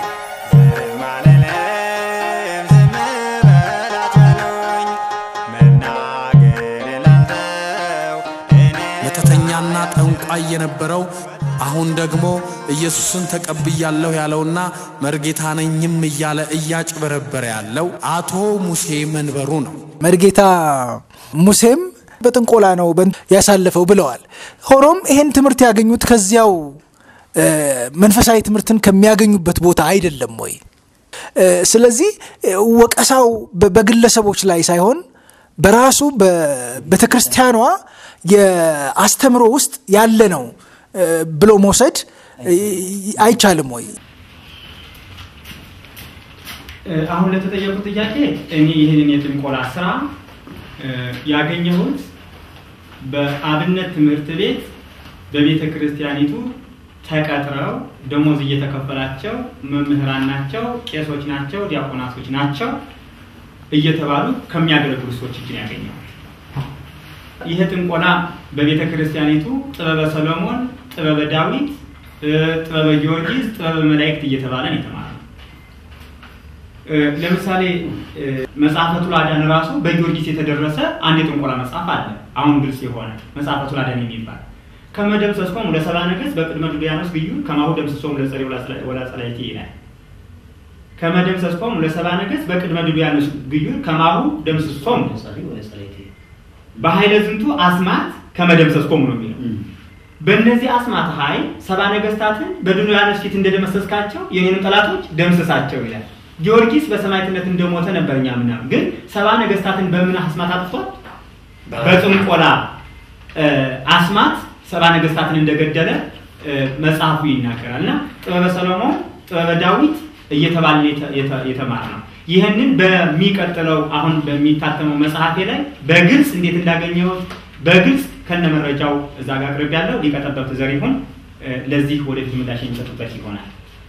ማለለም ዝም በል አትበሉኝ፣ መናገር ላልተው እኔ መተተኛና ጠንቋይ የነበረው አሁን ደግሞ ኢየሱስን ተቀብያለሁ ያለውና መርጌታ ነኝም እያለ እያጭበረበረ ያለው አቶ ሙሴ መንበሩ ነው። መርጌታ ሙሴም በጥንቆላ ነው በን- ያሳለፈው ብለዋል። ሆኖም ይሄን ትምህርት ያገኙት ከዚያው እ፣ መንፈሳዊ ትምህርትን ከሚያገኙበት ቦታ አይደለም ወይ? እ፣ ስለዚህ እ፣ ወቀሳው በ- በግለሰቦች ላይ ሳይሆን በራሱ በቤተ ክርስቲያኗ የአስተምሮ ውስጥ ያለ ነው እ፣ ብሎ መውሰድ እ፣ አይቻልም ወይ? አሁን ለተጠየቁት ጥያቄ እኔ ይህንን የጥንቆላ ስራ እ፣ ያገኘሁት በአብነት ትምህርት ቤት በቤተ ክርስቲያኒቱ ተቀጥረው ደሞዝ እየተከፈላቸው መምህራን ናቸው፣ ቄሶች ናቸው፣ ዲያቆናቶች ናቸው እየተባሉ ከሚያገለግሉ ሰዎች እጅ ነው ያገኘሁት። ይህ ጥንቆላ በቤተ ክርስቲያኒቱ ጥበበ ሰሎሞን፣ ጥበበ ዳዊት፣ እ፣ ጥበበ ጊዮርጊስ፣ ጥበበ መላእክት እየተባለ ነው የተማረው። እ፣ ለምሳሌ እ፣ መጽሐፈ ቱላዳን ራሱ በጊዮርጊስ የተደረሰ አንድ የጥንቆላ መጽሐፍ አለ። አሁን ግልጽ የሆነ መጽሐፈ ቱላዳን የሚባል ከመደምሰስኮም ለሰባ ነገሥት በቅድመ ዱልያኖስ ግዩ ከማሁ ደምስሶም ለጸሬ ወላጸላይቲ ይላል። ከመደምሰስኮም ለሰባ ነገሥት በቅድመ ዱልያኖስ ግዩ ከማሁ ደምስሶም በኃይለ ዝንቱ አስማት ከመደምሰስኮም ነው የሚለው። በእነዚህ አስማት ኃይል ሰባ ነገሥታትን በዱልያኖስ ፊት እንደደመሰስካቸው የኔንም ጠላቶች ደምስሳቸው ይላል። ጊዮርጊስ በሰማዕትነት እንደሞተ ነበር እኛ ምናምን፣ ግን ሰባ ነገሥታትን በምን አስማት አጥፍቷል? በጥንቆላ እ፣ አስማት ሰባ ነገሥታትን እንደገደለ እ፣ መጽሐፉ ይናገራል። እና ጥበበ ሰሎሞን፣ ጥበበ ዳዊት እየተባለ የተ- የተ- የተማረ ነው። ይህንን በሚቀጥለው አሁን በሚታተመው መጽሐፌ ላይ በግልጽ እንዴት እንዳገኘሁት በግልጽ ከነ መረጃው እዛ ጋር አቅርብ ያለው ሊቀ ጠበብት ዘሪሁን እ፣ ለዚህ ወደፊት ምላሽ የሚሰጡበት ይሆናል።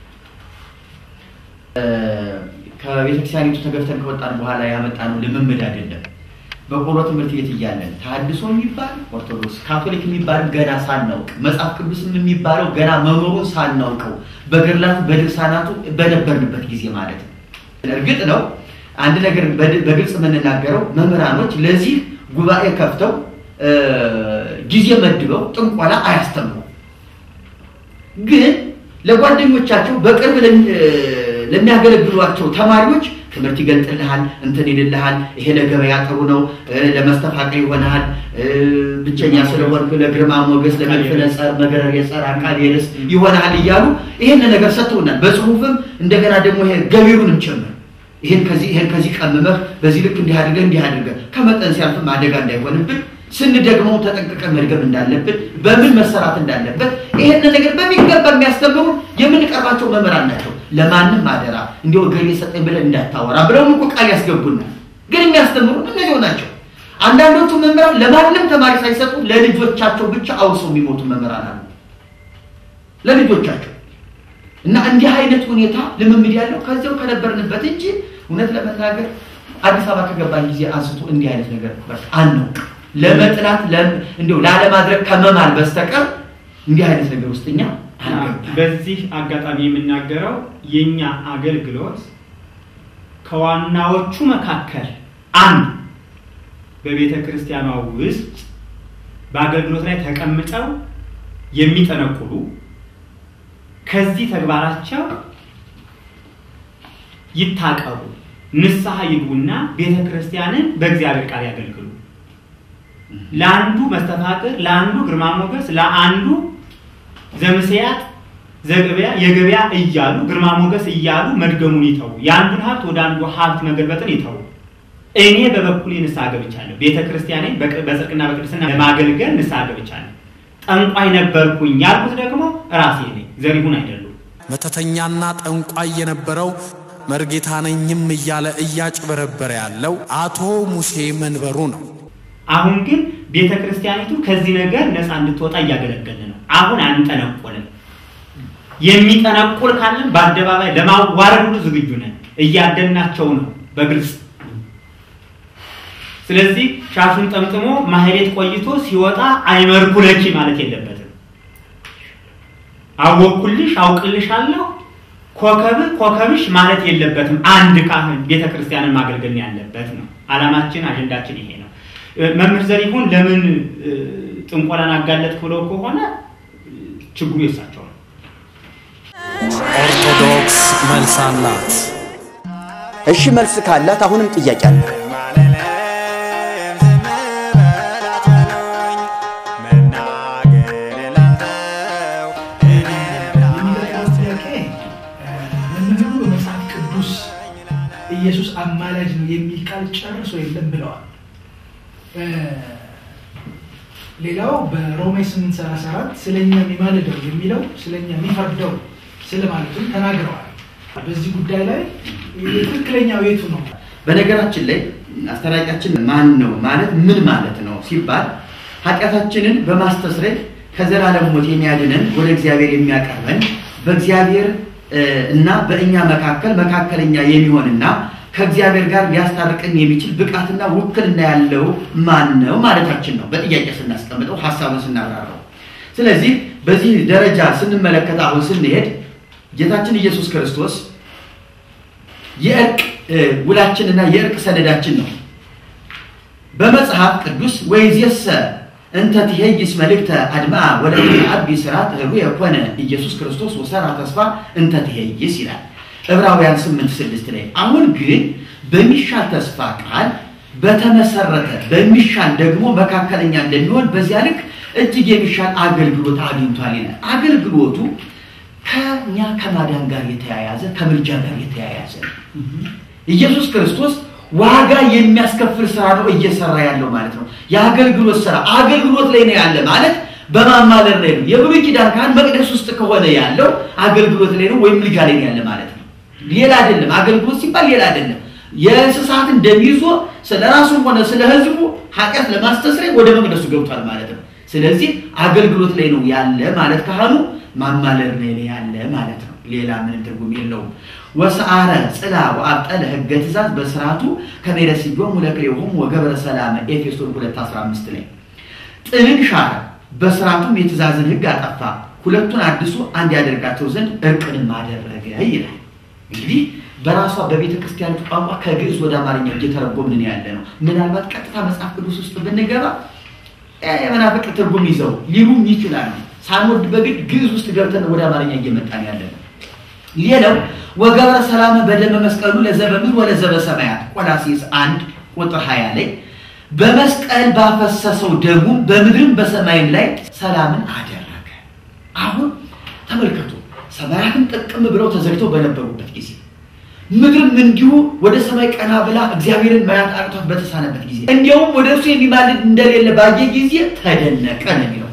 ከቤተክርስቲያኒቱ ተገፍተን ከወጣን በኋላ ያመጣነው ልምምድ አይደለም። በቆሎ ትምህርት ቤት እያለን ተሐድሶ የሚባል ኦርቶዶክስ፣ ካቶሊክ የሚባል ገና ሳናውቅ መጽሐፍ ቅዱስም የሚባለው ገና መኖሩን ሳናውቀው በገድላቱ በድርሳናቱ በነበርንበት ጊዜ ማለት ነው። እርግጥ ነው አንድ ነገር በድ- በግልጽ የምንናገረው መምህራኖች ለዚህ ጉባኤ ከፍተው እ፣ ጊዜ መድበው ጥንቆላ አያስተምሩም። ግን ለጓደኞቻቸው በቅርብ ለሚ- እ፣ ለሚያገለግሏቸው ተማሪዎች ትምህርት ይገልጥልሃል፣ እንትን ይልልሃል፣ ይሄ ለገበያ ጥሩ ነው፣ እ፣ ለመስተፋቀር ይሆናል፣ እ፣ ብቸኛ ስለሆንክ ለግርማ ሞገስ፣ ለመድፍነ ጸር፣ መገረር የጸር አቃል የልስ ይሆናል እያሉ ይሄን ነገር ሰጥተውናል። በጽሁፍም እንደገና ደግሞ ይሄ ገቢሩንም ጭምር ይሄን ከዚህ ይሄን ከዚህ ቀምመህ በዚህ ልክ እንዲህ አድርገህ እንዲህ አድርገህ ከመጠን ሲያልፍም አደጋ እንዳይሆንብን ስንደግመው ተጠንቅቀን መድገም እንዳለብን በምን መሰራት እንዳለበት ይሄን ነገር በሚገባ የሚያስተምሩ የምንቀርባቸው መምህራን ናቸው። ለማንም አደራ እንዲሁ ገሌ ሰጠኝ ብለን እንዳታወራ ብለው እኮ ቃል ያስገቡናል። ግን የሚያስተምሩ እነዚሁ ናቸው። አንዳንዶቹ መምህራን ለማንም ተማሪ ሳይሰጡ ለልጆቻቸው ብቻ አውርሰው የሚሞቱ መምህራን አሉ። ለልጆቻቸው እና እንዲህ አይነት ሁኔታ ልምምድ ያለው ከዚያው ከነበርንበት እንጂ እውነት ለመናገር አዲስ አበባ ከገባን ጊዜ አንስቶ እንዲህ አይነት ነገር በቃ አናውቅ ለመጥላት ለም- እንዲሁ ላለማድረግ ከመማል በስተቀር እንዲህ አይነት ነገር ውስጥ እኛ አንገባም። በዚህ አጋጣሚ የምናገረው የኛ አገልግሎት ከዋናዎቹ መካከል አንዱ በቤተ ክርስቲያኗ ውስጥ በአገልግሎት ላይ ተቀምጠው የሚጠነቁሉ ከዚህ ተግባራቸው ይታቀቡ፣ ንስሐ ይግቡና ቤተ ክርስቲያንን በእግዚአብሔር ቃል ያገልግሉ። ለአንዱ መስተፋቅር፣ ለአንዱ ግርማ ሞገስ፣ ለአንዱ ዘምስያት ዘገበያ የገበያ እያሉ ግርማ ሞገስ እያሉ መድገሙን ይተዉ። የአንዱን ሀብት ወደ አንዱ ሀብት መገልበጥን ይተዉ። እኔ በበኩሌ ንስሐ ገብቻለሁ። ቤተ ክርስቲያኔን በቅ- በጽድቅና በቅድስና ለማገልገል ንስሐ ገብቻለሁ። ጠንቋይ ነበርኩኝ ያልኩት ደግሞ ራሴ ነኝ፣ ዘሪሁን አይደሉም። መተተኛና ጠንቋይ የነበረው መርጌታ ነኝም እያለ እያጭበረበረ ያለው አቶ ሙሴ መንበሩ ነው። አሁን ግን ቤተ ክርስቲያኒቱ ከዚህ ነገር ነፃ እንድትወጣ እያገለገልን ነው። አሁን አንጠነቆልም። የሚጠነቁል ካለን በአደባባይ ለማዋረድ ሁሉ ዝግጁ ነን። እያደናቸው ነው በግልጽ ስለዚህ ሻሹን ጠምጥሞ ማህሌት ቆይቶ ሲወጣ አይመርኩለኪ ማለት የለበትም። አወኩልሽ አውቅልሻለሁ ኮከብ ኮከብሽ ማለት የለበትም። አንድ ካህን ቤተ ክርስቲያንን ማገልገል ያለበት ነው። ዓላማችን አጀንዳችን ይሄ ነው። እ፣ መምህር ዘሪሁን ለምን እ፣ ጥንቆላን አጋለጥክ ብለው ከሆነ እ፣ ችግሩ የሳቸው ነው። ኦርቶዶክስ መልስ አላት። እሺ መልስ ካላት አሁንም ጥያቄ አለ። ማለለም ዝም በላት በሉኝ፣ መናገር ላልተው እኔ የሚቀጥለው ጥያቄ መምህሩ በመጽሐፍ ቅዱስ ኢየሱስ አማላጅ ነው የሚል ቃል ጨርሶ የለም ብለዋል። እ፣ ሌላው በሮሜ 834 ስለኛ የሚማልደው የሚለው ስለኛ የሚፈርደው ስለማለቱም ተናግረዋል። በዚህ ጉዳይ ላይ ትክክለኛው የቱ ነው? በነገራችን ላይ አስታራቂያችን ማን ነው ማለት ምን ማለት ነው ሲባል ኃጢአታችንን በማስተስረይ ከዘላለም ሞት የሚያድነን ወደ እግዚአብሔር የሚያቀርበን በእግዚአብሔር እ፣ እና በእኛ መካከል መካከለኛ የሚሆንና ከእግዚአብሔር ጋር ሊያስታርቅን የሚችል ብቃትና ውክልና ያለው ማን ነው ማለታችን ነው። በጥያቄ ስናስቀምጠው ሀሳቡን ስናብራራው። ስለዚህ በዚህ ደረጃ ስንመለከት አሁን ስንሄድ ጌታችን ኢየሱስ ክርስቶስ የእርቅ እ፣ ውላችንና የእርቅ ሰነዳችን ነው። በመጽሐፍ ቅዱስ ወይዜሰ እንተ ትሄይስ መልእክተ አድማ ወደ አቢ ስራት ህቡ የኮነ ኢየሱስ ክርስቶስ ወሰራ ተስፋ እንተ ትሄይስ ይላል ዕብራውያን 8 ስድስት ላይ አሁን ግን በሚሻል ተስፋ ቃል በተመሰረተ በሚሻል ደግሞ መካከለኛ እንደሚሆን በዚያ ልክ እጅግ የሚሻል አገልግሎት አግኝቷል ይላል። አገልግሎቱ ከኛ ከማዳን ጋር የተያያዘ ከምልጃ ጋር የተያያዘ ነው። ኢየሱስ ክርስቶስ ዋጋ የሚያስከፍል ስራ ነው እየሰራ ያለው ማለት ነው። የአገልግሎት ስራ አገልግሎት ላይ ነው ያለ ማለት በማማለር ላይ ነው። የብሉይ ኪዳን ካህን መቅደስ ውስጥ ከሆነ ያለው አገልግሎት ላይ ነው ወይም ምልጃ ላይ ነው ያለ ማለት ነው። ሌላ አይደለም። አገልግሎት ሲባል ሌላ አይደለም። የእንስሳትን ደም ይዞ ስለ ራሱም ሆነ ስለ ሕዝቡ ኃጢአት ለማስተስረይ ወደ መቅደሱ ገብቷል ማለት ነው። ስለዚህ አገልግሎት ላይ ነው ያለ ማለት ካህኑ ማማለር ላይ ነው ያለ ማለት ነው። ሌላ ምንም ትርጉም የለውም። ወሰአረ ጽላ ወአብጠለ ህገ ትእዛዝ በስርዓቱ ከመይረስዮም ለክሌሆም ወገብረ ሰላመ ኤፌሶን 2:15 ላይ ጥልን ሻረ፣ በስርዓቱም የትእዛዝን ህግ አጠፋ፣ ሁለቱን አድሶ አንድ ያደርጋቸው ዘንድ እርቅንም አደረገ ይላል። እንግዲህ በራሷ በቤተ ክርስቲያኒቱ ቋንቋ ከግዕዝ ወደ አማርኛ እየተረጎምን ያለ ነው። ምናልባት ቀጥታ መጽሐፍ ቅዱስ ውስጥ ብንገባ የመናፍቅ ትርጉም ይዘው ሊሉም ይችላሉ። ሳንወድ በግድ ግዕዝ ውስጥ ገብተን ወደ አማርኛ እየመጣን ያለ ነው። ሌላው ወገብረ ሰላም በደመ መስቀሉ ለዘበምድር ወለዘበ ሰማያት ቆላሲስ አንድ ቁጥር 20 ላይ በመስቀል ባፈሰሰው ደሙ በምድርም በሰማይም ላይ ሰላምን አደረገ። አሁን ተመልከቱ፣ ሰማያትም ጥቅም ብለው ተዘግተው በነበሩበት ጊዜ ምድርም እንዲሁ ወደ ሰማይ ቀና ብላ እግዚአብሔርን ማየት አቅቷት በተሳነበት ጊዜ እንዲያውም ወደ እርሱ የሚማልድ እንደሌለ ባየ ጊዜ ተደነቀ ነው የሚለው።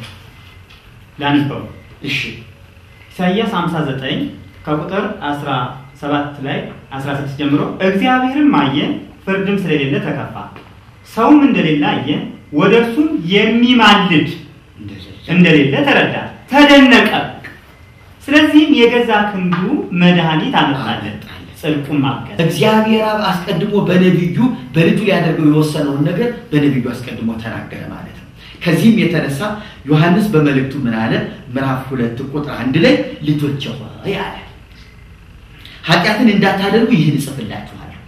ላንበው እሺ ኢሳይያስ 59 ከቁጥር 17 ላይ 16 ጀምሮ እግዚአብሔርም አየ፣ ፍርድም ስለሌለ ተከፋ፣ ሰውም እንደሌለ አየ፣ ወደ እርሱም የሚማልድ እንደሌለ ተረዳ፣ ተደነቀ። ስለዚህም የገዛ ክንዱ መድኃኒት አመጣለት፣ ጽድቁም ማገዝ እግዚአብሔር አብ አስቀድሞ በነቢዩ በልጁ ሊያደርገው የወሰነውን ነገር በነቢዩ አስቀድሞ ተናገረ ማለት ነው። ከዚህም የተነሳ ዮሐንስ በመልእክቱ ምን አለ? ምዕራፍ ሁለት ቁጥር አንድ ላይ ልጆቼ ሆይ አለ ኃጢአትን እንዳታደርጉ ይህን እጽፍላችኋለሁ።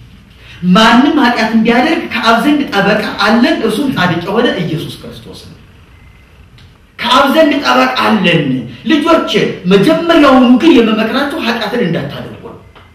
ማንም ኃጢአትን ቢያደርግ ከአብ ዘንድ ጠበቃ አለን፣ እርሱም ጻድቅ የሆነ ኢየሱስ ክርስቶስ ነው። ከአብ ዘንድ ጠበቃ አለን። ልጆች መጀመሪያውኑ ግን የመመክራችሁ ኃጢአትን እንዳታደርጉ ነው።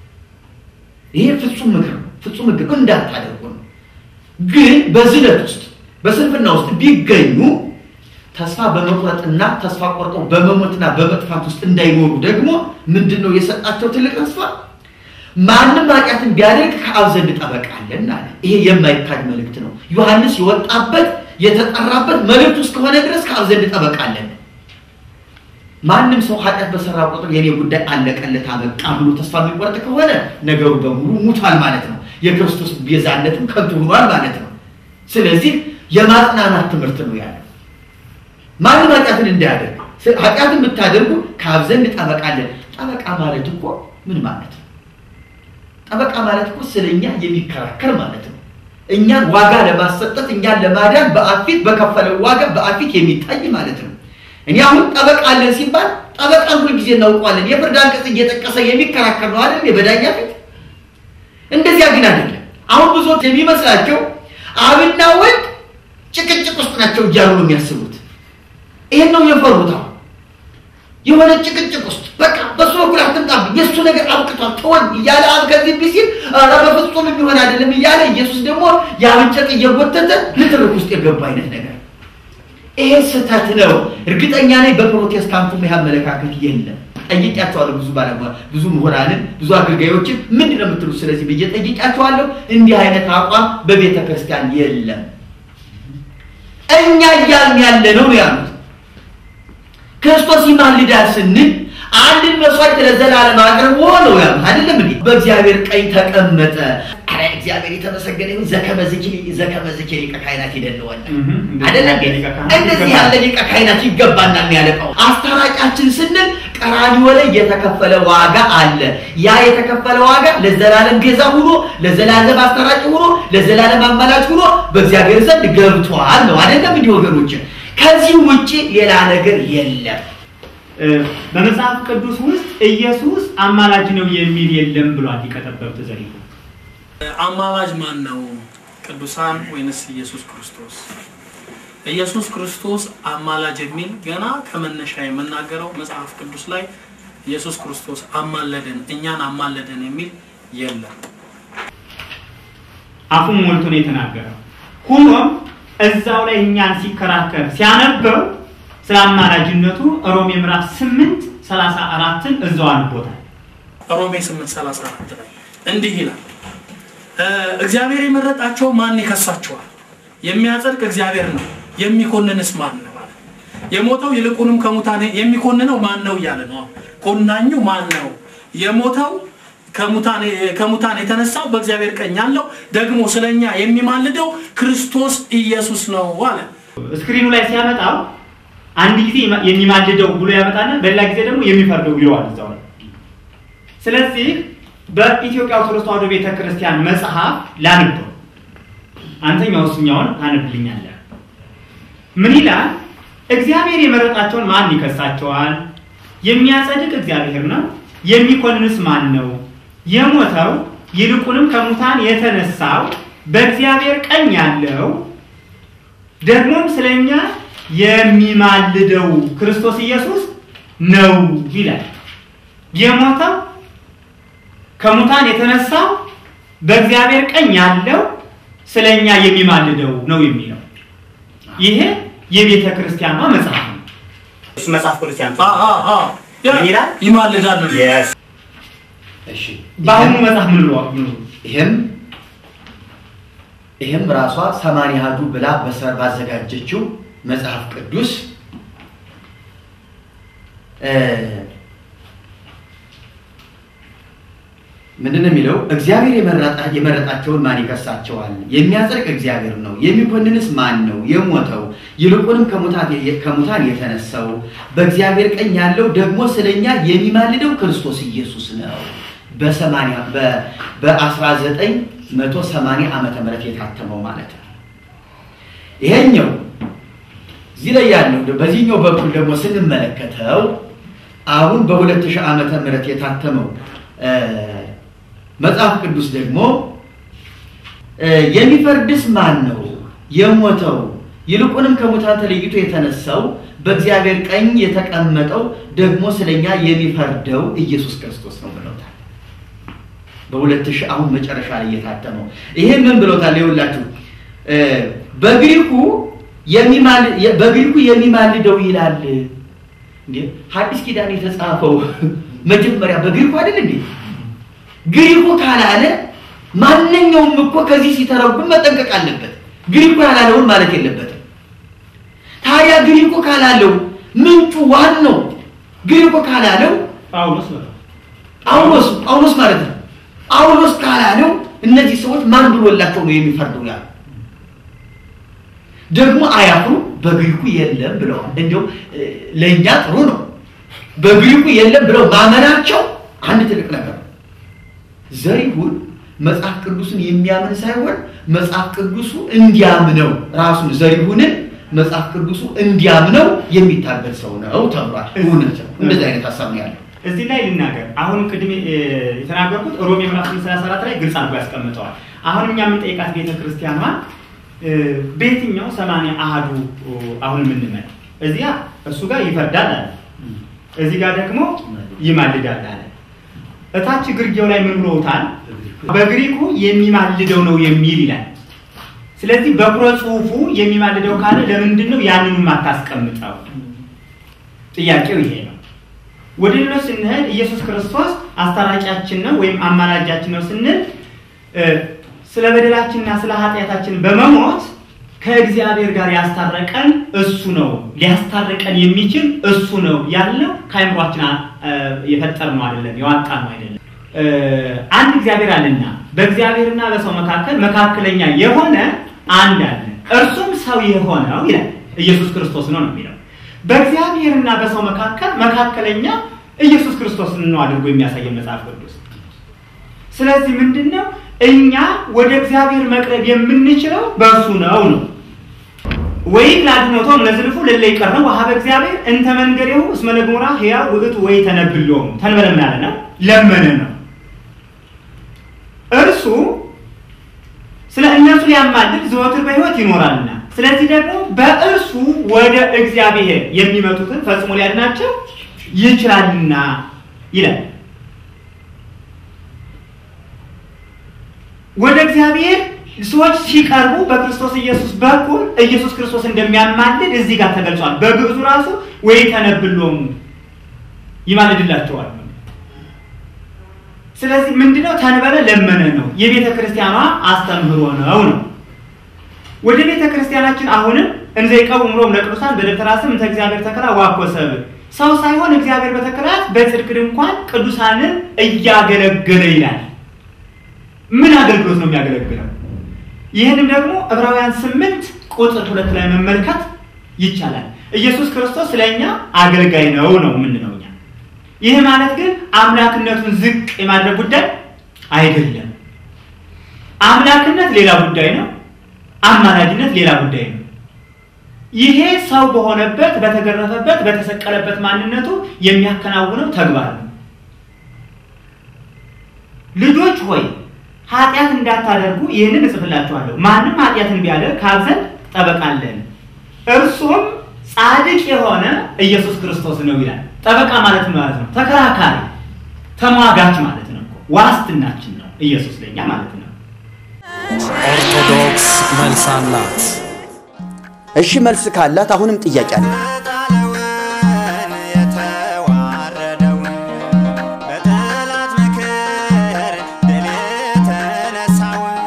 ይሄ ፍጹም ምክር ነው፣ ፍጹም ሕግ ነው። እንዳታደርጉ ነው። ግን በዝለት ውስጥ በስንፍና ውስጥ ቢገኙ ተስፋ በመቁረጥና ተስፋ ቆርጠው በመሞትና በመጥፋት ውስጥ እንዳይኖሩ ደግሞ ምንድን ነው የሰጣቸው ትልቅ ተስፋ? ማንም ኃጢአትን ቢያደርግ ከአብ ዘንድ ጠበቃ አለን አለ። ይሄ የማይካድ መልእክት ነው። ዮሐንስ የወጣበት የተጠራበት መልእክቱ እስከሆነ ድረስ ከአብ ዘንድ ጠበቃ አለን። ማንም ሰው ኃጢአት በሰራ ቁጥር የኔ ጉዳይ አለቀለት አበቃ ብሎ ተስፋ የሚቆርጥ ከሆነ ነገሩ በሙሉ ሙቷል ማለት ነው። የክርስቶስ ቤዛነትም ከንቱ ሆኗል ማለት ነው። ስለዚህ የማጽናናት ትምህርት ነው ያለው። ማንም ኃጢአትን እንዳያደርግ ኃጢአትን ብታደርጉ ከአብ ዘንድ ጠበቃ አለን። ጠበቃ ማለት እኮ ምን ማለት ነው? ጠበቃ ማለት እኮ ስለ እኛ የሚከራከር ማለት ነው። እኛን ዋጋ ለማሰጠት እኛን ለማዳን በአፊት በከፈለው ዋጋ በአፊት የሚታይ ማለት ነው። እኔ አሁን ጠበቃ አለን ሲባል ጠበቃን ሁል ጊዜ እናውቀዋለን። የፍርድ አንቀጽ እየጠቀሰ የሚከራከር ነው አይደል? በዳኛ ፊት እንደዚያ ግን አይደለም። አሁን ብዙዎች የሚመስላቸው አብና ወልድ ጭቅጭቅ ውስጥ ናቸው እያሉ ነው የሚያስቡት። ይሄን ነው የፈሩት። አሁን የሆነ ጭቅጭቅ ውስጥ በቃ በሱ በኩል አትምጣብኝ፣ የእሱ ነገር አብቅቷል ተወን እያለ አብ ከዚህ ቢል ሲል ኧረ በፍጹም የሚሆን አይደለም እያለ ኢየሱስ ደግሞ የአብን ጨርቅ እየጎተተ ንትርክ ውስጥ የገባ አይነት ነገር ይሄ ስህተት ነው። እርግጠኛ ነኝ በፕሮቴስታንቱ ይህ አመለካከት የለም። ጠይቄያቸዋለሁ። ብዙ ባለሙያ ብዙ ምሁራንን ብዙ አገልጋዮችን ምንድን ነው የምትሉት ስለዚህ ብዬ ጠይቄያቸዋለሁ። እንዲህ አይነት አቋም በቤተ ክርስቲያን የለም። እኛ እያልን ያለ ነው ያሉት ክርስቶስ ይማልዳል ስንል አንድን መስዋዕት ለዘላለም አቅርቦ ነው ያሉት አይደለም እንዴ? በእግዚአብሔር ቀኝ ተቀመጠ። አረ እግዚአብሔር የተመሰገነ ይሁን። ዘከመ ዝኪ ዘከመ ዝኪ ሊቀ ካህናት ይደለዋል አይደለም እንዴ? እንደዚህ ያለ ሊቀ ካህናት ይገባናል ያለቀው አስታራቂያችን ስንል ቀራንዮ ላይ የተከፈለ ዋጋ አለ። ያ የተከፈለ ዋጋ ለዘላለም ቤዛ ሆኖ ለዘላለም አስታራቂ ሆኖ ለዘላለም አማላጅ ሆኖ በእግዚአብሔር ዘንድ ገብቷል ነው አይደለም እንዲህ ወገኖች? ከዚህ ውጪ ሌላ ነገር የለም። በመጽሐፍ ቅዱስ ውስጥ ኢየሱስ አማላጅ ነው የሚል የለም ብሏል ሊቀ ጠበብት ዘሪሁን። አማላጅ ማን ነው? ቅዱሳን ወይንስ ኢየሱስ ክርስቶስ? ኢየሱስ ክርስቶስ አማላጅ የሚል ገና ከመነሻ የምናገረው መጽሐፍ ቅዱስ ላይ ኢየሱስ ክርስቶስ አማለደን፣ እኛን አማለደን የሚል የለም። አፉን ሞልቶ ነው የተናገረው። ሆኖም እዛው ላይ እኛን ሲከራከር ሲያነበው ስለ አማላጅነቱ ሮሜ ምዕራፍ 8 34ን እዛው አንቦታል። ሮሜ 8:34 ላይ እንዲህ ይላል፣ እግዚአብሔር የመረጣቸው ማን ይከሳቸዋል? የሚያጸድቅ እግዚአብሔር ነው፣ የሚኮንንስ ማን ነው? አለ። የሞተው ይልቁንም ከሙታን የሚኮንነው ማን ነው እያለ ነው። ኮናኙ ማን ነው? የሞተው ከሙታን የተነሳው በእግዚአብሔር ቀኝ ያለው ደግሞ ስለኛ የሚማልደው ክርስቶስ ኢየሱስ ነው አለ። ስክሪኑ ላይ ሲያመጣው አንድ ጊዜ የሚማልደው ብሎ ያመጣና በሌላ ጊዜ ደግሞ የሚፈርደው ይለዋል እዛው ላይ። ስለዚህ በኢትዮጵያ ኦርቶዶክስ ተዋሕዶ ቤተ ክርስቲያን መጽሐፍ ላንበው፣ አንተኛው እሱኛውን ታነብልኛለህ። ምን ይላል? እግዚአብሔር የመረጣቸውን ማን ይከሳቸዋል? የሚያጸድቅ እግዚአብሔር ነው። የሚኮንንስ ማን ነው? የሞተው ይልቁንም ከሙታን የተነሳው በእግዚአብሔር ቀኝ ያለው ደግሞም ስለኛ የሚማልደው ክርስቶስ ኢየሱስ ነው ይላል። የሞተው ከሙታን የተነሳው በእግዚአብሔር ቀኝ ያለው ስለኛ የሚማልደው ነው የሚለው ይሄ የቤተ ክርስቲያኗ መጽሐፍ ነው። እሱ መጽሐፍ ቅዱስ ያንተ ምን ይላል? ይማልዳል ነው። እሺ በአሁኑ መጽሐፍ ምን ብለዋል? ይህም ይህም ራሷ ሰማንያ አሐዱ ብላ በሰር ባዘጋጀችው መጽሐፍ ቅዱስ ምንድን ነው የሚለው? እግዚአብሔር የመረጣቸውን ማን ይከሳቸዋል? የሚያጸድቅ እግዚአብሔር ነው። የሚኮንንስ ማን ነው? የሞተው ይልቁንም ከሙታን የተነሳው በእግዚአብሔር ቀኝ ያለው ደግሞ ስለኛ የሚማልደው ክርስቶስ ኢየሱስ ነው። በሰማንያ በአስራ ዘጠኝ መቶ ሰማንያ ዓመተ ምህረት የታተመው ማለት ነው። ይሄኛው እዚህ ላይ ያለው በዚህኛው በኩል ደግሞ ስንመለከተው አሁን በሁለት ሺህ ዓመተ ምህረት የታተመው መጽሐፍ ቅዱስ ደግሞ የሚፈርድስ ማን ነው? የሞተው ይልቁንም ከሙታን ተለይቶ የተነሳው በእግዚአብሔር ቀኝ የተቀመጠው ደግሞ ስለኛ የሚፈርደው ኢየሱስ ክርስቶስ ነው ብለውታል። በሁለት ሺህ አሁን መጨረሻ ላይ የታተመው ይሄ ምን ብለውታል? ይኸውላችሁ በግሪኩ በግሪኩ የሚማልደው ይላል። እንዴ ሐዲስ ኪዳን የተጻፈው መጀመሪያ በግሪኩ አይደል እንዴ? ግሪኩ ካላለ ማንኛውም እኮ ከዚህ ሲተረጉም መጠንቀቅ አለበት። ግሪኩ ያላለውን ማለት የለበትም። ታዲያ ግሪኩ ካላለው ምንጩ ዋናው ግሪኩ ካላለው ጳውሎስ በለው ጳውሎስ ጳውሎስ ማለት ነው። ጳውሎስ ካላለው እነዚህ ሰዎች ማን ብሎላቸው ነው የሚፈርደው? ያሉ ደግሞ አያፍሩ በግሪኩ የለም ብለዋል። እንዲሁም ለእኛ ጥሩ ነው። በግሪኩ የለም ብለው ማመናቸው አንድ ትልቅ ነገር ነው። ዘሪሁን መጽሐፍ ቅዱስን የሚያምን ሳይሆን መጽሐፍ ቅዱሱ እንዲያምነው ራሱን ዘሪሁንን መጽሐፍ ቅዱሱ እንዲያምነው የሚታገል ሰው ነው ተብሏል። እውነት ነው። እንደዚህ አይነት ሀሳብ ነው ያለው። እዚህ ላይ ልናገር። አሁን ቅድም የተናገርኩት ሮሜ ምዕራፍ 34 ላይ ግልጽ አድርጎ ያስቀምጠዋል። አሁን እኛ የምንጠይቃት ቤተ ክርስቲያኗ በየትኛው ሰማንያ አሃዱ አሁን የምንመል እዚያ እሱ ጋር ይፈርዳል አለ፣ እዚህ ጋር ደግሞ ይማልዳል አለ። እታች ግርጌው ላይ ምን ብሎታል? በግሪኩ የሚማልደው ነው የሚል ይላል። ስለዚህ በኩረ ጽሑፉ የሚማልደው ካለ ለምንድን ነው ያንኑ የማታስቀምጠው? ጥያቄው ይሄ ነው። ወደ ሌሎች ስንሄድ ኢየሱስ ክርስቶስ አስታራቂያችን ነው ወይም አማላጃችን ነው ስንል ስለ በደላችንና ስለ ኃጢአታችን በመሞት ከእግዚአብሔር ጋር ያስታረቀን እሱ ነው። ሊያስታረቀን የሚችል እሱ ነው ያለው ከአይምሯችን የፈጠርነው አይደለም፣ የዋጣነው አይደለም። አንድ እግዚአብሔር አለና በእግዚአብሔርና በሰው መካከል መካከለኛ የሆነ አንድ አለ፣ እርሱም ሰው የሆነው ይላል ኢየሱስ ክርስቶስ ነው ነው የሚለው በእግዚአብሔርና በሰው መካከል መካከለኛ ኢየሱስ ክርስቶስን ነው አድርጎ የሚያሳየን መጽሐፍ ቅዱስ። ስለዚህ ምንድን ነው እኛ ወደ እግዚአብሔር መቅረብ የምንችለው በእርሱ ነው ነው ወይም ላድኖቶም ለዝልፉ ለለ ይቀርነው ወሀበ እግዚአብሔር እንተ መንገሬው እስመ ለግሙራ ሕያው ውእቱ ወይ ተነብሎም ተንበለ ምን አለ ነው ለመነ ነው እርሱ ስለ እነሱ ሊያማልድ ዘወትር በሕይወት ይኖራልና ስለዚህ ደግሞ በእርሱ ወደ እግዚአብሔር የሚመጡትን ፈጽሞ ሊያድናቸው ይችላልና ይላል። ወደ እግዚአብሔር ሰዎች ሲቀርቡ በክርስቶስ ኢየሱስ በኩል ኢየሱስ ክርስቶስ እንደሚያማልድ እዚህ ጋር ተገልጿል። በግዕዙ ራሱ ወይ ተነብሎሙ ይማልድላቸዋል። ስለዚህ ምንድነው ተንበለ ለመነ ነው የቤተ ክርስቲያኗ አስተምህሮ ነው ነው ወደ ቤተ ክርስቲያናችን አሁንም እንዘ ይቀውም ሮም ለቅዱሳን በደብተራ ስም እንተ እግዚአብሔር ተከላ ዋኮ ሰብ ሰው ሳይሆን እግዚአብሔር በተከላት በጽድቅ ድንኳን ቅዱሳንን እያገለገለ ይላል። ምን አገልግሎት ነው የሚያገለግለው? ይህንም ደግሞ ዕብራውያን ስምንት ቁጥር ሁለት ላይ መመልከት ይቻላል። ኢየሱስ ክርስቶስ ስለኛ አገልጋይ ነው ነው የምንለው እኛ። ይህ ማለት ግን አምላክነቱን ዝቅ የማድረግ ጉዳይ አይደለም። አምላክነት ሌላ ጉዳይ ነው። አማላጅነት ሌላ ጉዳይ ነው። ይሄ ሰው በሆነበት በተገረፈበት በተሰቀለበት ማንነቱ የሚያከናውነው ተግባር ነው። ልጆች ሆይ ኃጢአት እንዳታደርጉ ይህንን እጽፍላችኋለሁ። ማንም ኃጢአትን ቢያደርግ ከአብ ዘንድ ጠበቃ አለን፣ እርሱም ጻድቅ የሆነ ኢየሱስ ክርስቶስ ነው ይላል። ጠበቃ ማለት ማለት ነው ተከራካሪ፣ ተሟጋች ማለት ነው። ዋስትናችን ነው ኢየሱስ ለኛ ማለት ነው። ኦርቶዶክስ መልስ አላት። እሺ መልስ ካላት አሁንም ጥያቄ አለ። የተጣለውን የተዋረደውን በጠላት ምክር ድል የተነሳውን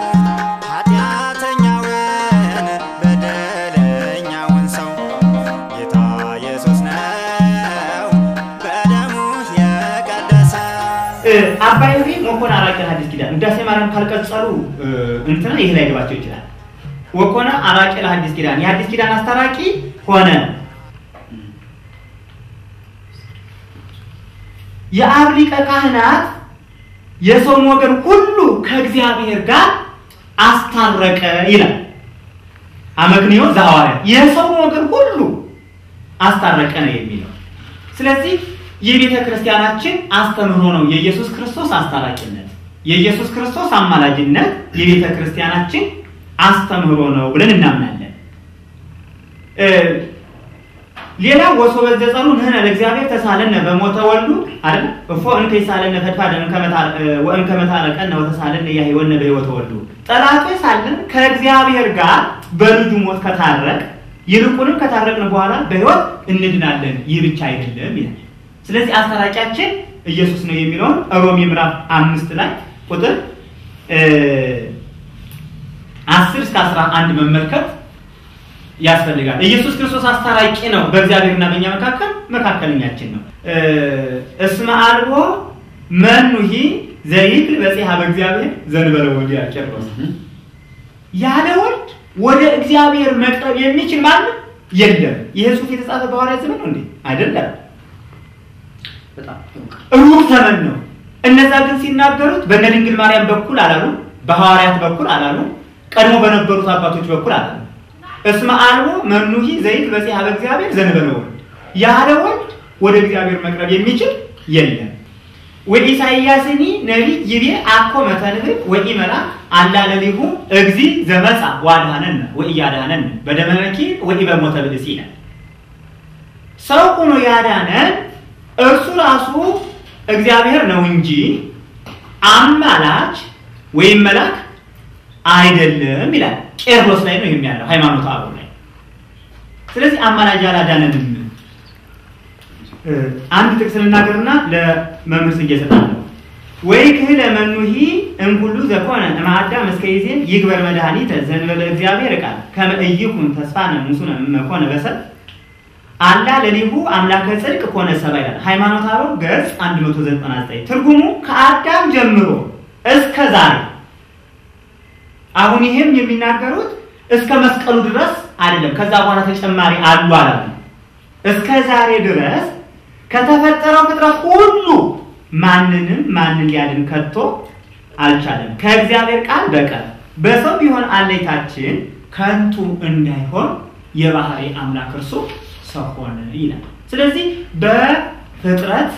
ኃጢአተኛውን በደለኛውን ሰው ጌታ ኢየሱስ ነው በደሙ የቀደሰ አባይ ሆይ ወኮነ አራቂ ሐዲስ ኪዳን ውዳሴ ማርያም ካልቀጸሉ እንትና ይህ ላይ ገባቸው ይችላል። ወኮነ አራቂ ለሐዲስ ኪዳን የሐዲስ ኪዳን አስታራቂ ሆነ። የአብ ሊቀ ካህናት የሰውን ወገን ሁሉ ከእግዚአብሔር ጋር አስታረቀ ይላል። አመክንዮ ዘሐዋርያ የሰውን ወገን ሁሉ አስታረቀ ነው የሚለው። ስለዚህ የቤተ ክርስቲያናችን አስተምህሮ ነው የኢየሱስ ክርስቶስ አስታራቂነት፣ የኢየሱስ ክርስቶስ አማላጅነት የቤተ ክርስቲያናችን አስተምህሮ ነው ብለን እናምናለን። ሌላ ወሶ በዘጸሩ ንህነ ለእግዚአብሔር ተሳለነ በሞተ ወልዱ አይደል እፎ እንከ ይሳለነ ፈድፋደ ወእንከ መታረቀነ ወተሳለነ ያህይወነ በሕይወተ ወልዱ ጠላቶች ሳለን ከእግዚአብሔር ጋር በልጁ ሞት ከታረቅ ይልቁንም ከታረቅን በኋላ በሕይወት እንድናለን። ይህ ብቻ አይደለም ይላል። ስለዚህ አስታራቂያችን ኢየሱስ ነው የሚለውን ሮሜ ምዕራፍ አምስት ላይ ቁጥር አስር እስከ አስራ አንድ መመልከት ያስፈልጋል። ኢየሱስ ክርስቶስ አስታራቂ ነው። በእግዚአብሔርና በእኛ መካከል መካከለኛችን ነው። እስመ አልቦ መኑሂ ዘይክል በጽሐ በእግዚአብሔር ዘንበለ ወዲያ ቄርሎስ ያለ ወልድ ወደ እግዚአብሔር መቅረብ የሚችል ማንም የለም። ይህ ጽሑፍ የተጻፈ በሐዋርያት ዘመን ነው እንዴ? አይደለም። ሩቅ ዘመን ነው። እነዛ ግን ሲናገሩት በእነ ድንግል ማርያም በኩል አላሉ፣ በሐዋርያት በኩል አላሉ፣ ቀድሞ በነበሩት አባቶች በኩል አላሉ። እስመ አልቦ መኑሂ ዘይት በጽሐ በእግዚአብሔር ዘንበለ ወልድ ያለ ወልድ ወደ እግዚአብሔር መቅረብ የሚችል የለም። ወኢሳይያስኒ ነቢይ ይቤ አኮ መተንብብ ወኢመልአክ አላ ለሊሁ እግዚ ዘመጻ ዋድሃነነ ወኢያድሃነነ በደመ ነኪር ወኢበሞተ ብእሲ ይላል። ሰው ሆኖ ያዳነን እርሱ ራሱ እግዚአብሔር ነው እንጂ አማላች ወይም መልአክ አይደለም ይላል። ቄርሎስ ላይ ነው የሚያለው ሃይማኖት አበው ላይ። ስለዚህ አማላጅ አላዳነንም። አንድ ጥቅስ ልናገርና ለመምህር ጽጌ እሰጣለሁ። ወይ ክህለ መኑሂ እምኩሉ ዘኮነ እምአዳም እስከ ይዜን ይግበር መድኃኒተ ዘእንበለ እግዚአብሔር ቃል ከመ ኢይኩን ተስፋነ ሙሱነ እመኮነ በሰብ አላ ለሊሁ አምላከ ጽድቅ ኮነ ሰባ ይላል። ሃይማኖት አበው ገጽ 199 ትርጉሙ ከአዳም ጀምሮ እስከ ዛሬ አሁን ይሄም የሚናገሩት እስከ መስቀሉ ድረስ አይደለም። ከዛ በኋላ ተጨማሪ አሉ አላሉ። እስከ ዛሬ ድረስ ከተፈጠረው ፍጥረት ሁሉ ማንንም ማንን ሊያድን ከቶ አልቻለም ከእግዚአብሔር ቃል በቀር በሰው ቢሆን አለይታችን ከንቱ እንዳይሆን የባህሪ አምላክ እርሱ ሰው ሆነ ይላል። ስለዚህ በፍጥረት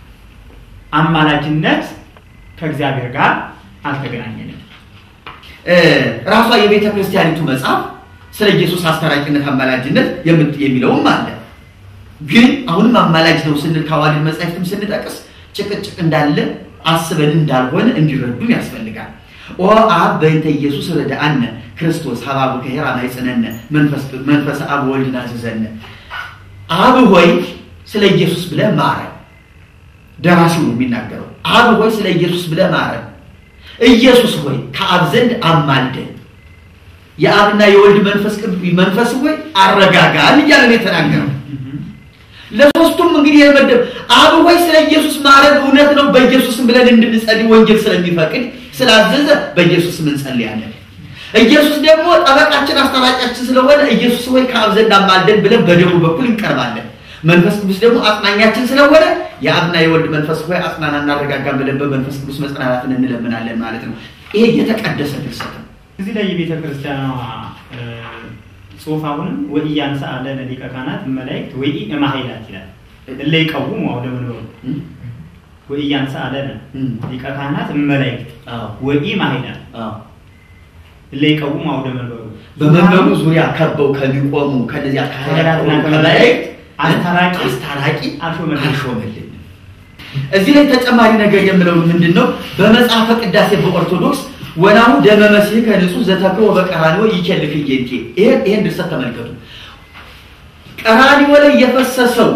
አማላጅነት ከእግዚአብሔር ጋር አልተገናኘንም። ራሷ የቤተ ክርስቲያኒቱ መጽሐፍ ስለ ኢየሱስ አስታራቂነት አማላጅነት የሚለውም አለ። ግን አሁንም አማላጅ ነው ስንል ከአዋልድ መጻሕፍትም ስንጠቅስ ጭቅጭቅ እንዳለ አስበን እንዳልሆነ እንዲረዱን ያስፈልጋል። ኦ አብ በእንተ ኢየሱስ ረዳአነ ክርስቶስ ሀባቡ ከሄራ ማይጽነነ መንፈስ አብ ወልድ ናዝዘነ አብ ሆይ ስለ ኢየሱስ ብለህ ማረን። ደራሲው ነው የሚናገረው። አብ ሆይ ስለ ኢየሱስ ብለህ ማረን። ኢየሱስ ሆይ ከአብ ዘንድ አማልደን። የአብና የወልድ መንፈስ ቅዱስ መንፈስ ሆይ አረጋጋን እያለ ነው የተናገረው። ለሶስቱም እንግዲህ የመደብ አብ ሆይ ስለ ኢየሱስ ማረን እውነት ነው። በኢየሱስም ብለን እንድንጸልይ ወንጌል ስለሚፈቅድ ስላዘዘ በኢየሱስም እንጸልያለን። ኢየሱስ ደግሞ ጠበቃችን አስታራቂያችን ስለሆነ ኢየሱስ ሆይ ከአብ ዘንድ አማልደን ብለን በደሙ በኩል እንቀርባለን። መንፈስ ቅዱስ ደግሞ አጽናኛችን ስለሆነ የአብና የወልድ መንፈስ ሆይ አጽናና እናረጋጋን ብለን በመንፈስ ቅዱስ መጽናናትን እንለምናለን ማለት ነው። ይሄ የተቀደሰ ድርሰት ነው። እዚህ ላይ የቤተ ክርስቲያኗ ጽሁፍ አሁንም ወኢያንሳ ለነ ሊቀ ካህናት መላእክት ወኢ እማኃይላት ይላል። እለ ይቀውሙ አውደ መንበሩ ወኢያንሳ ለነ ሊቀ ካህናት መላእክት ወኢ እማኃይላት እለ ይቀውሙ አውደ መንበሩ በመንበሩ ዙሪያ ከበው ከሚቆሙ ከነዚያ ካህናትና ከመላእክት አስታራቂ አስታራቂ አልሾመልን። አልሾመልን። እዚህ ላይ ተጨማሪ ነገር የምለው ምንድን ነው? በመጽሐፈ ቅዳሴ በኦርቶዶክስ ወናሁ ደመ መሲሕ ከንጹህ ዘተክቦ በቀራንዮ ይኬልክ እየንቴ ይሄን ይሄን ድርሰት ተመልከቱ። ቀራንዮ ላይ የፈሰሰው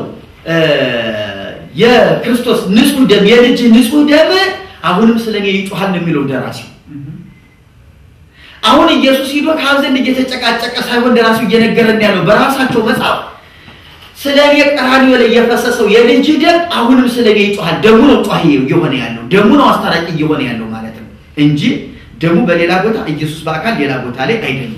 የክርስቶስ ንጹህ ደም የልጅ ንጹህ ደም አሁንም ስለኔ ይጮሃል ነው የሚለው ደራሲው። አሁን ኢየሱስ ሂዶ ከአብ ዘንድ እየተጨቃጨቀ ሳይሆን ደራሲው እየነገረን ያለው በራሳቸው መጽሐፍ ስለ እኔ ቀራንዮ ላይ የፈሰሰው የልጅ ደም አሁንም ስለ እኔ ይጮሃል። ደሙ ነው ጧሂ እየሆነ ያለው ደሙ ነው አስታራቂ እየሆነ ያለው ማለት ነው እንጂ ደሙ በሌላ ቦታ ኢየሱስ በአካል ሌላ ቦታ ላይ አይደለም።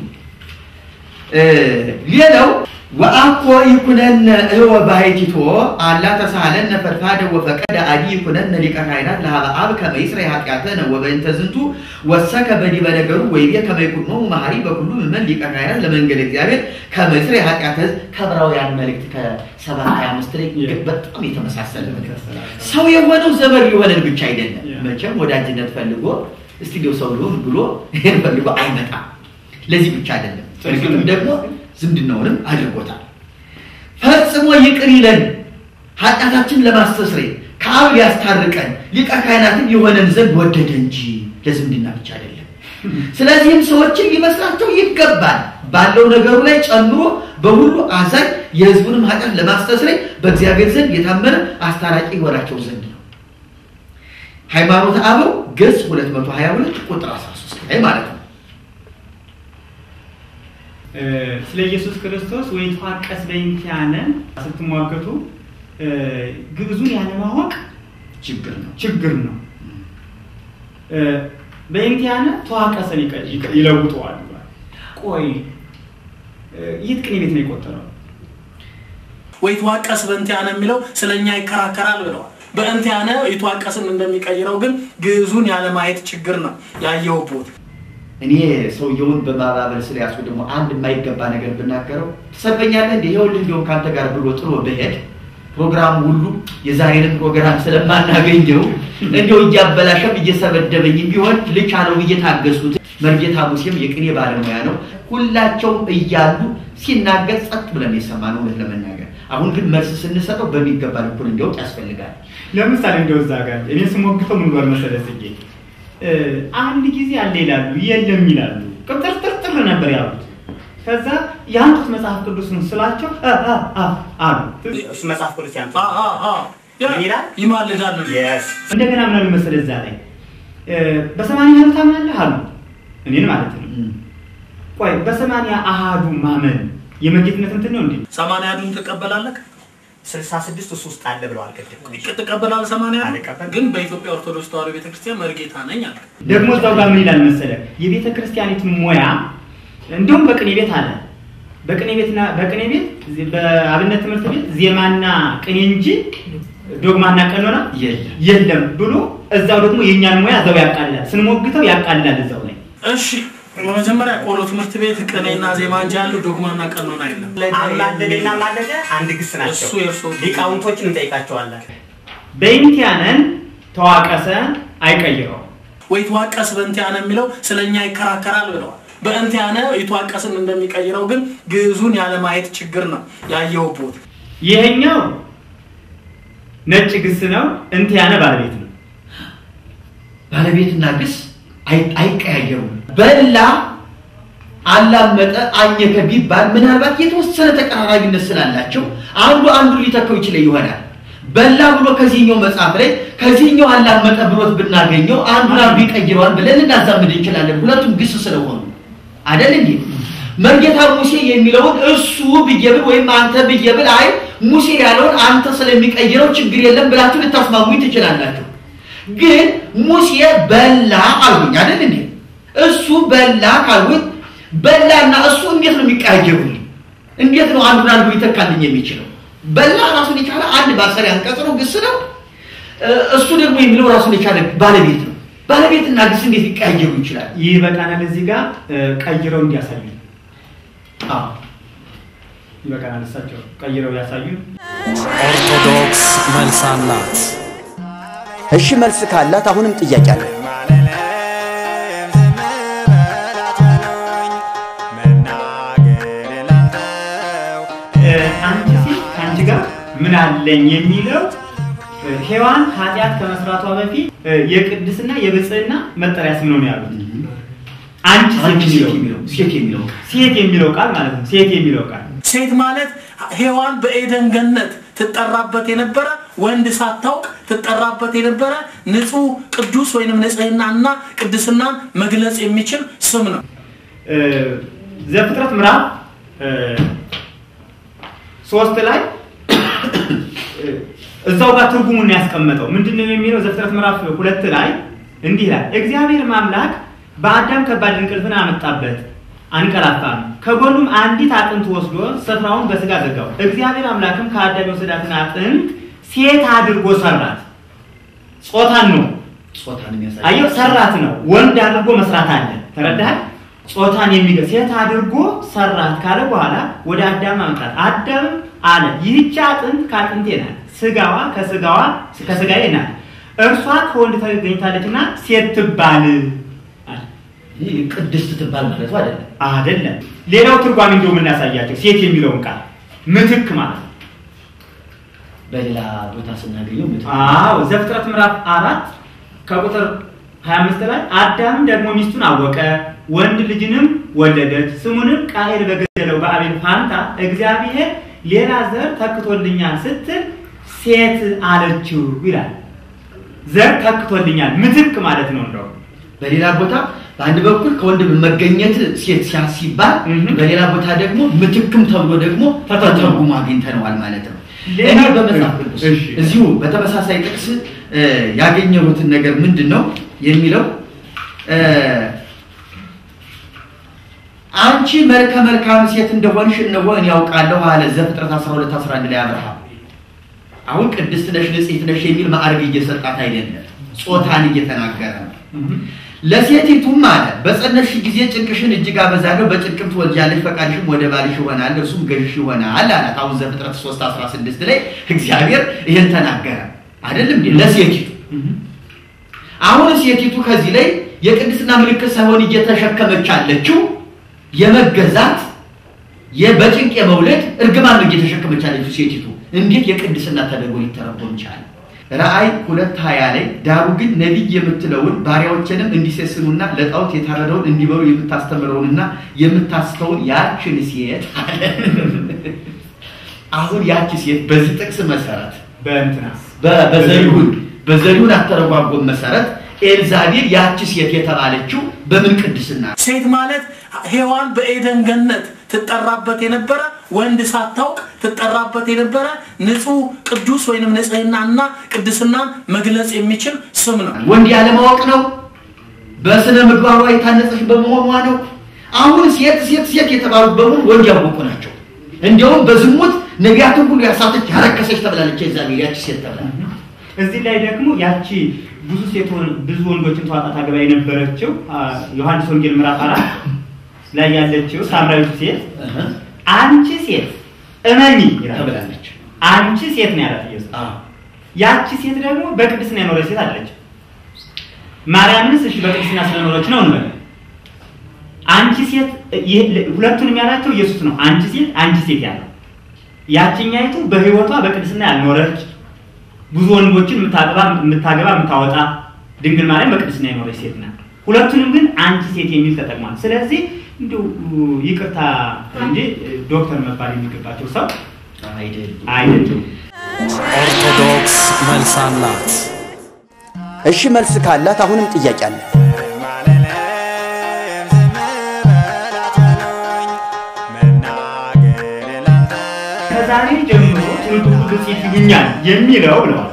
ሌላው ወአኮ ይኩነነ እወ ባሕቲቶ አላ ተሳሃለነ ፈድፋደ ወፈቀደ አዲ ይኩነነ ሊቀ ካህናት ለሀበ አብ ከመ ይስረይ ኃጢአተነ ወበእንተ ዝንቱ ወሰከ በዲበ ነገሩ ወይቤ ከመ ይኩኖሙ መሐሪ በኩሉ ምእመን ሊቀ ካህናት ለመንገድ እግዚአብሔር ከመ ይስረይ ኃጢአተ ሕዝብ ከዕብራውያን መልእክት ከሰባት ሀያ አምስት ላይ በጣም የተመሳሰለ መልእክት ሰው የሆነው ዘመድ የሆነን ብቻ አይደለም። መቼም ወዳጅነት ፈልጎ እስቲ እንዲያው ሰው ልሁን ብሎ ይሄን ፈልጎ አይመጣም። ለዚህ ብቻ አይደለም፣ እርግጥም ደግሞ ዝምድናውንም አድርጎታል። ፈጽሞ ይቅር ይለን ኃጢአታችን ለማስተስረይ ከአብ ሊያስታርቀን ሊቀ ካህናትን የሆነን ዘንድ ወደደ እንጂ ለዝምድና ብቻ አይደለም። ስለዚህም ሰዎችን ሊመስላቸው ይገባል። ባለው ነገሩ ላይ ጨምሮ በሁሉ አዛኝ የሕዝቡንም ኃጢአት ለማስተስረይ በእግዚአብሔር ዘንድ የታመነ አስታራቂ ይሆናቸው ዘንድ ነው። ሃይማኖተ አበው ገጽ 222 ቁጥር 13 ላይ ማለት ነው። ስለ ኢየሱስ ክርስቶስ ወይ ተዋቀስ በእንቲአነ ስትሟገቱ ግዕዙን ያለማወቅ ችግር ነው ችግር ነው። በእንቲአነ ተዋቀሰን ይለውጠዋል። ቆይ የት ቅኔ ቤት ነው የቆጠረው? ወይ ተዋቀስ በእንቲአነ የሚለው ስለ እኛ ይከራከራል ብለዋል። በእንቲአነ የተዋቀስን እንደሚቀይረው ግን ግዕዙን ያለማየት ችግር ነው ያየሁበት። እኔ ሰውየውን በማባበል ስለያዝኩ ደግሞ አንድ የማይገባ ነገር ብናገረው ትሰበኛለህ እንደ ይኸውልህ እንዲሁም ከአንተ ጋር ብሎ ጥሎ በሄድ ፕሮግራም ሁሉ የዛሬንን ፕሮግራም ስለማናገኘው እንዲው እያበላሸም እየሰበደበኝም ቢሆን ልቻለው ብዬ ታገዝኩት። መርጌታ ሙሴም የቅኔ ባለሙያ ነው። ሁላቸውም እያሉ ሲናገር ጸጥ ብለን የሰማነው እውነት ለመናገር አሁን ግን መልስ ስንሰጠው በሚገባ ልኩን እንዲያውቅ ያስፈልጋል። ለምሳሌ እንደው እዛ ጋር እኔ ስሞግተው ምን ባል መሰለህ ጽጌ አንድ ጊዜ አለ ይላሉ፣ የለም ይላሉ። ቅጥርጥርጥር ነበር ያሉት። ከዛ ያንጡት መጽሐፍ ቅዱስን ስላቸው አሉ። እሱ መጽሐፍ ቅዱስ ያንተ ምን ይላል? ይማልዳል ነው። እንደገና ምን አሉ መሰለህ እዛ ላይ በሰማንያ አሐዱ ታምናለህ አሉ። እኔን ማለት ነው። ቆይ በሰማንያ አሐዱ ማመን የመጌትነት እንትን ነው እንዴ? ሰማንያ አሐዱን ትቀበላለህ? ስልሳ ስድስት እሱ ውስጥ አለ ብለዋል። ቅድም ትቀበላለህ? ሰማንያ አሐዱ አልቀበልም። ግን በኢትዮጵያ ኦርቶዶክስ ተዋሕዶ ቤተክርስቲያን መርጌታ ነኝ አለ። ደግሞ እዛው ጋር ምን ይላል መሰለህ የቤተ ክርስቲያኒቱን ሙያ እንዲሁም በቅኔ ቤት አለ በቅኔ ቤትና በቅኔ ቤት በአብነት ትምህርት ቤት ዜማና ቅኔ እንጂ ዶግማና ቀኖና የለም የለም ብሎ እዛው ደግሞ የእኛን ሙያ እዛው ያቃልላል። ስንሞግተው ያቃልላል እዛው ላይ እሺ በመጀመሪያ ቆሎ ትምህርት ቤት ቅኔና ዜማ እንጂ ያለው ዶግማና ቀኖና የለም። አማለደና ማለደ አንድ ግስ ናቸው። እሱ የእርሶ ሊቃውንቶችን እንጠይቃቸዋለን። በኢንቲያነን ተዋቀሰ አይቀይረው ወይ ተዋቀስ በእንቲአነ የሚለው ስለ እኛ ይከራከራል ብለዋል። በእንቲአነ የተዋቀስን እንደሚቀይረው ግን ግዕዙን ያለማየት ችግር ነው ያየሁበት። ይሄኛው ነጭ ግስ ነው። እንቲያነ ባለቤት ነው። ባለቤትና ግስ አይ- አይቀያየሩም። በላ አላመጠ፣ አኘከ ቢባል ምናልባት የተወሰነ ተቀራራቢነት ስላላቸው አንዱ አንዱ ሊተካው ይችላል ይሆናል። በላ ብሎ ከዚህኛው መጽሐፍ ላይ ከዚህኛው አላመጠ ብሎት ብናገኘው አንዱን አንዱ ይቀይረዋል ብለን ልናዛምድ እንችላለን። ሁለቱም ግስ ስለሆኑ አይደል እንዴ? መርጌታ ሙሴ የሚለውን እሱ ብዬ ብል ወይም አንተ ብዬ ብል አይ ሙሴ ያለውን አንተ ስለሚቀይረው ችግር የለም ብላችሁ ልታስማሙኝ ትችላላችሁ። ግን ሙሴ በላ አልሁኝ አይደል እንዴ? እሱ በላ ካልሁኝ በላና እሱ እንዴት ነው የሚቀያየሩልኝ? እንዴት ነው አንዱን አንዱ ሊተካልኝ የሚችለው? በላ ራሱን የቻለ አንድ ማሰሪያ አንቀጽ ነው፣ ግስ ነው። እሱ ደግሞ የሚለው ራሱን የቻለ ባለቤት ነው። ባለቤትና ግስ እንዴት ሊቀያየሩ ይችላል? ይህ በቃናል። እዚህ ጋር ቀይረው እንዲያሳዩ አዎ ይበቃናል። እሳቸው ቀይረው ያሳዩን። ኦርቶዶክስ መልስ አላት። እሺ መልስ ካላት አሁንም ጥያቄ አለ። አንቺ ሴት ከአንቺ ጋር ምን አለኝ የሚለው ሔዋን ኃጢአት ከመስራቷ በፊት የቅድስና የብፅዕና መጠሪያ ስም ነው ያሉት። አንቺ አንቺ ሴት ሴት የሚለው የሚለው ሴት የሚለው ሴት የሚለው ቃል ማለት ነው። ሴት የሚለው ቃል ሴት ማለት ሔዋን በኤደን ገነት ትጠራበት የነበረ ወንድ ሳታውቅ ትጠራበት የነበረ ንጹህ ቅዱስ ወይንም ንጽህናና ቅድስናን መግለጽ የሚችል ስም ነው። እ፣ ዘፍጥረት ምዕራፍ እ፣ ሶስት ላይ እ፣ እዛው ጋር ትርጉሙን ያስቀመጠው ምንድን ነው የሚለው? ዘፍጥረት ምዕራፍ ሁለት ላይ እንዲህ ይላል፣ እግዚአብሔር አምላክ በአዳም ከባድ እንቅልፍን አመጣበት፣ አንቀላፋም። ከጎኑም አንዲት አጥንት ወስዶ ስፍራውን በስጋ ዘጋው። እግዚአብሔር አምላክም ከአዳም የወሰዳትን አጥንት ሴት አድርጎ ሰራት። ጾታን ነው ጾታን የሚያሳይ አየው ሰራት ነው። ወንድ አድርጎ መስራት አለ። ተረዳሃል? ጾታን የሚገ ሴት አድርጎ ሰራት ካለ በኋላ ወደ አዳም አመጣት። አዳም አለ ይህች አጥንት ከአጥንቴ ናት፣ ስጋዋ ከስጋዋ ከስጋዬ ናት። እርሷ ከወንድ ተገኝታለችና ሴት ትባል አለ። ይህ ቅድስት ትባል ማለቱ አይደለም። አይደለም። ሌላው ትርጓሜ እንደው የምናሳያቸው ሴት የሚለውን ቃል ምትክ ማለት ነው። በሌላ ቦታ ስናገኘው ምት አዎ ዘፍጥረት ምዕራፍ አራት ከቁጥር 25 ላይ አዳም ደግሞ ሚስቱን አወቀ፣ ወንድ ልጅንም ወለደች። ስሙንም ቃኤል በገደለው በአቤል ፋንታ እግዚአብሔር ሌላ ዘር ተክቶልኛል ስትል ሴት አለችው ይላል። ዘር ተክቶልኛል ምትክ ማለት ነው እንደው በሌላ ቦታ በአንድ በኩል ከወንድም መገኘት ሴት ሲያስ ሲባል በሌላ ቦታ ደግሞ ምትክም ተብሎ ደግሞ ተተርጉሞ አግኝተነዋል ማለት ነው። ሌላ- እኔ በመጽሐፍ ቅዱስ እሺ። እዚሁ በተመሳሳይ ጥቅስ እ፣ ያገኘሁትን ነገር ምንድን ነው የሚለው እ፣ አንቺ መልከ መልካም ሴት እንደሆንሽ እነሆ እኔ ያውቃለሁ አለ ዘፍጥረት 12 11 ላይ አብርሃም። አሁን ቅድስት ነሽ ንጽሕት ነሽ የሚል ማዕረግ እየሰጣት አይደለም፣ ጾታን እየተናገረ ነው። ለሴቲቱም አለ በጸነስሽ ጊዜ ጭንቅሽን እጅግ አበዛለሁ፣ በጭንቅም ትወልጃለሽ፣ ፈቃድሽም ወደ ባልሽ ይሆናል፣ እርሱም ገዥሽ ይሆናል አላት። አሁን ዘፍጥረት 3 16 ላይ እግዚአብሔር ይህን ተናገረ አይደለም እንዴ ለሴቲቱ። አሁን ሴቲቱ ከዚህ ላይ የቅድስና ምልክት ሳይሆን እየተሸከመች ያለችው የመገዛት የ- በጭንቅ የመውለድ እርግማን ነው እየተሸከመች ያለችው ሴቲቱ። እንዴት የቅድስና ተደርጎ ሊተረጎም ይቻላል? ራእይ ሁለት ሀያ ላይ ዳሩ ግን ነቢይ የምትለውን ባሪያዎችንም እንዲሴስኑና ለጣዖት የታረደውን እንዲበሉ የምታስተምረውንና የምታስተውን ያችን ሴት አለ። አሁን ያቺ ሴት በዚህ ጥቅስ መሰረት በእንትናስ በ- በዘሪሁን በዘሪሁን አተረጓጎም መሰረት ኤልዛቤል ያቺ ሴት የተባለችው በምን ቅድስና ነው? ሴት ማለት ሔዋን በኤደን ገነት ትጠራበት የነበረ ወንድ ሳታውቅ ትጠራበት የነበረ ንጹህ ቅዱስ ወይንም ንጽህናና ቅድስናን መግለጽ የሚችል ስም ነው። ወንድ ያለማወቅ ነው። በስነ ምግባሯ የታነጸች በመሆኗ ነው። አሁን ሴት ሴት ሴት የተባሉት በሙሉ ወንድ ያወቁ ናቸው። እንዲያውም በዝሙት ነቢያትን ሁሉ ያሳተች ያረከሰች ተብላለች። ኤልዛቤል ያቺ ሴት ተብላለች። እዚህ ላይ ደግሞ ያቺ ብዙ ሴት ብዙ ወንዶችን ተዋጣ ታገባ የነበረችው አ፣ ዮሐንስ ወንጌል ምዕራፍ አራት ላይ ያለችው ሳምራዊቱ ሴት አንቺ ሴት እመኒ ይላል። ተብላለች። አንቺ ሴት ነው ያላት ኢየሱስ። ያቺ ሴት ደግሞ በቅድስና የኖረች ሴት አለች። ማርያምንስ እሺ በቅድስና ስለኖረች ነው እንበል። አንቺ ሴት ይህ- ሁለቱንም ያላቸው ኢየሱስ ነው። አንቺ ሴት አንቺ ሴት ያለው ያችኛይቱ በሕይወቷ በቅድስና ያልኖረች ብዙ ወንዶችን የምታገባ የምታገባ የምታወጣ ድንግል ማርያም በቅድስና የኖረች ሴት ናት። ሁለቱንም ግን አንቺ ሴት የሚል ተጠቅሟል። ስለዚህ እንዲሁ ይቅርታ እንጂ ዶክተር መባል የሚገባቸው ሰው አይደሉም። ኦርቶዶክስ መልስ አላት። እሺ መልስ ካላት አሁንም ጥያቄ አለ። ከዛሬ ጀምሮ ትውልድ ሁሉ ብፅዕት ይሉኛል የሚለው ብለዋል።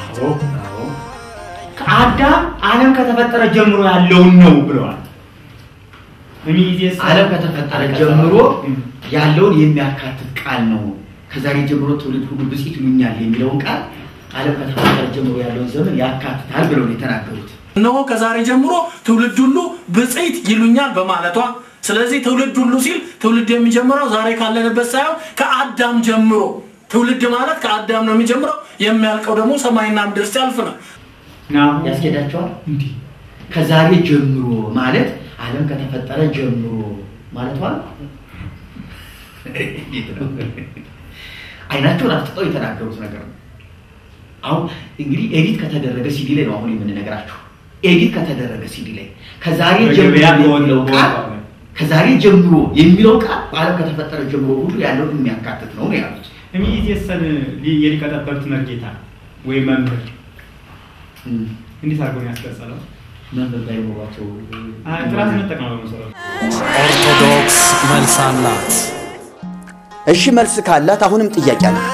ከአዳም ዓለም ከተፈጠረ ጀምሮ ያለውን ነው ብለዋል። እሚይዜስ ዓለም ከተፈጠረ ጀምሮ ያለውን የሚያካትት ቃል ነው። ከዛሬ ጀምሮ ትውልድ ሁሉ ብፅዕት ይሉኛል የሚለውን ቃል ዓለም ከተፈጠረ ጀምሮ ያለውን ዘመን ያካትታል ብለው ነው የተናገሩት። እነሆ ከዛሬ ጀምሮ ትውልድ ሁሉ ብፅዕት ይሉኛል በማለቷ ስለዚህ ትውልድ ሁሉ ሲል ትውልድ የሚጀምረው ዛሬ ካለንበት ሳይሆን ከአዳም ጀምሮ ትውልድ ማለት ከአዳም ነው የሚጀምረው የሚያልቀው ደግሞ ሰማይና ምድር ሲያልፍ ነው ያስኬዳቸዋል። ከዛሬ ጀምሮ ማለት ዓለም ከተፈጠረ ጀምሮ ማለቷ ነው። እንዴት ነው? አይናቸውን አፍጥጠው የተናገሩት ነገር ነው። አሁን እንግዲህ ኤዲት ከተደረገ ሲዲ ላይ ነው አሁን የምንነግራችሁ። ኤዲት ከተደረገ ሲዲ ላይ ከዛሬ ጀምሮ በገበያ የሚለው በወጣው ቃል በወጣው ላይ። ከዛሬ ጀምሮ የሚለው ቃል ዓለም ከተፈጠረ ጀምሮ ሁሉ ያለውን የሚያካትት ነው ነው ያሉት። እሚይዜሰን የሊቀ ጠበብት መርጌታ ወይም መምህር እንዴት አድርጎ ነው ያስቀጸለው? መምህር ባይኖራቸው ጥራት መጠቀም ነው በመሰረቱ። ኦርቶዶክስ መልስ አላት። እሺ መልስ ካላት አሁንም ጥያቄ አለ።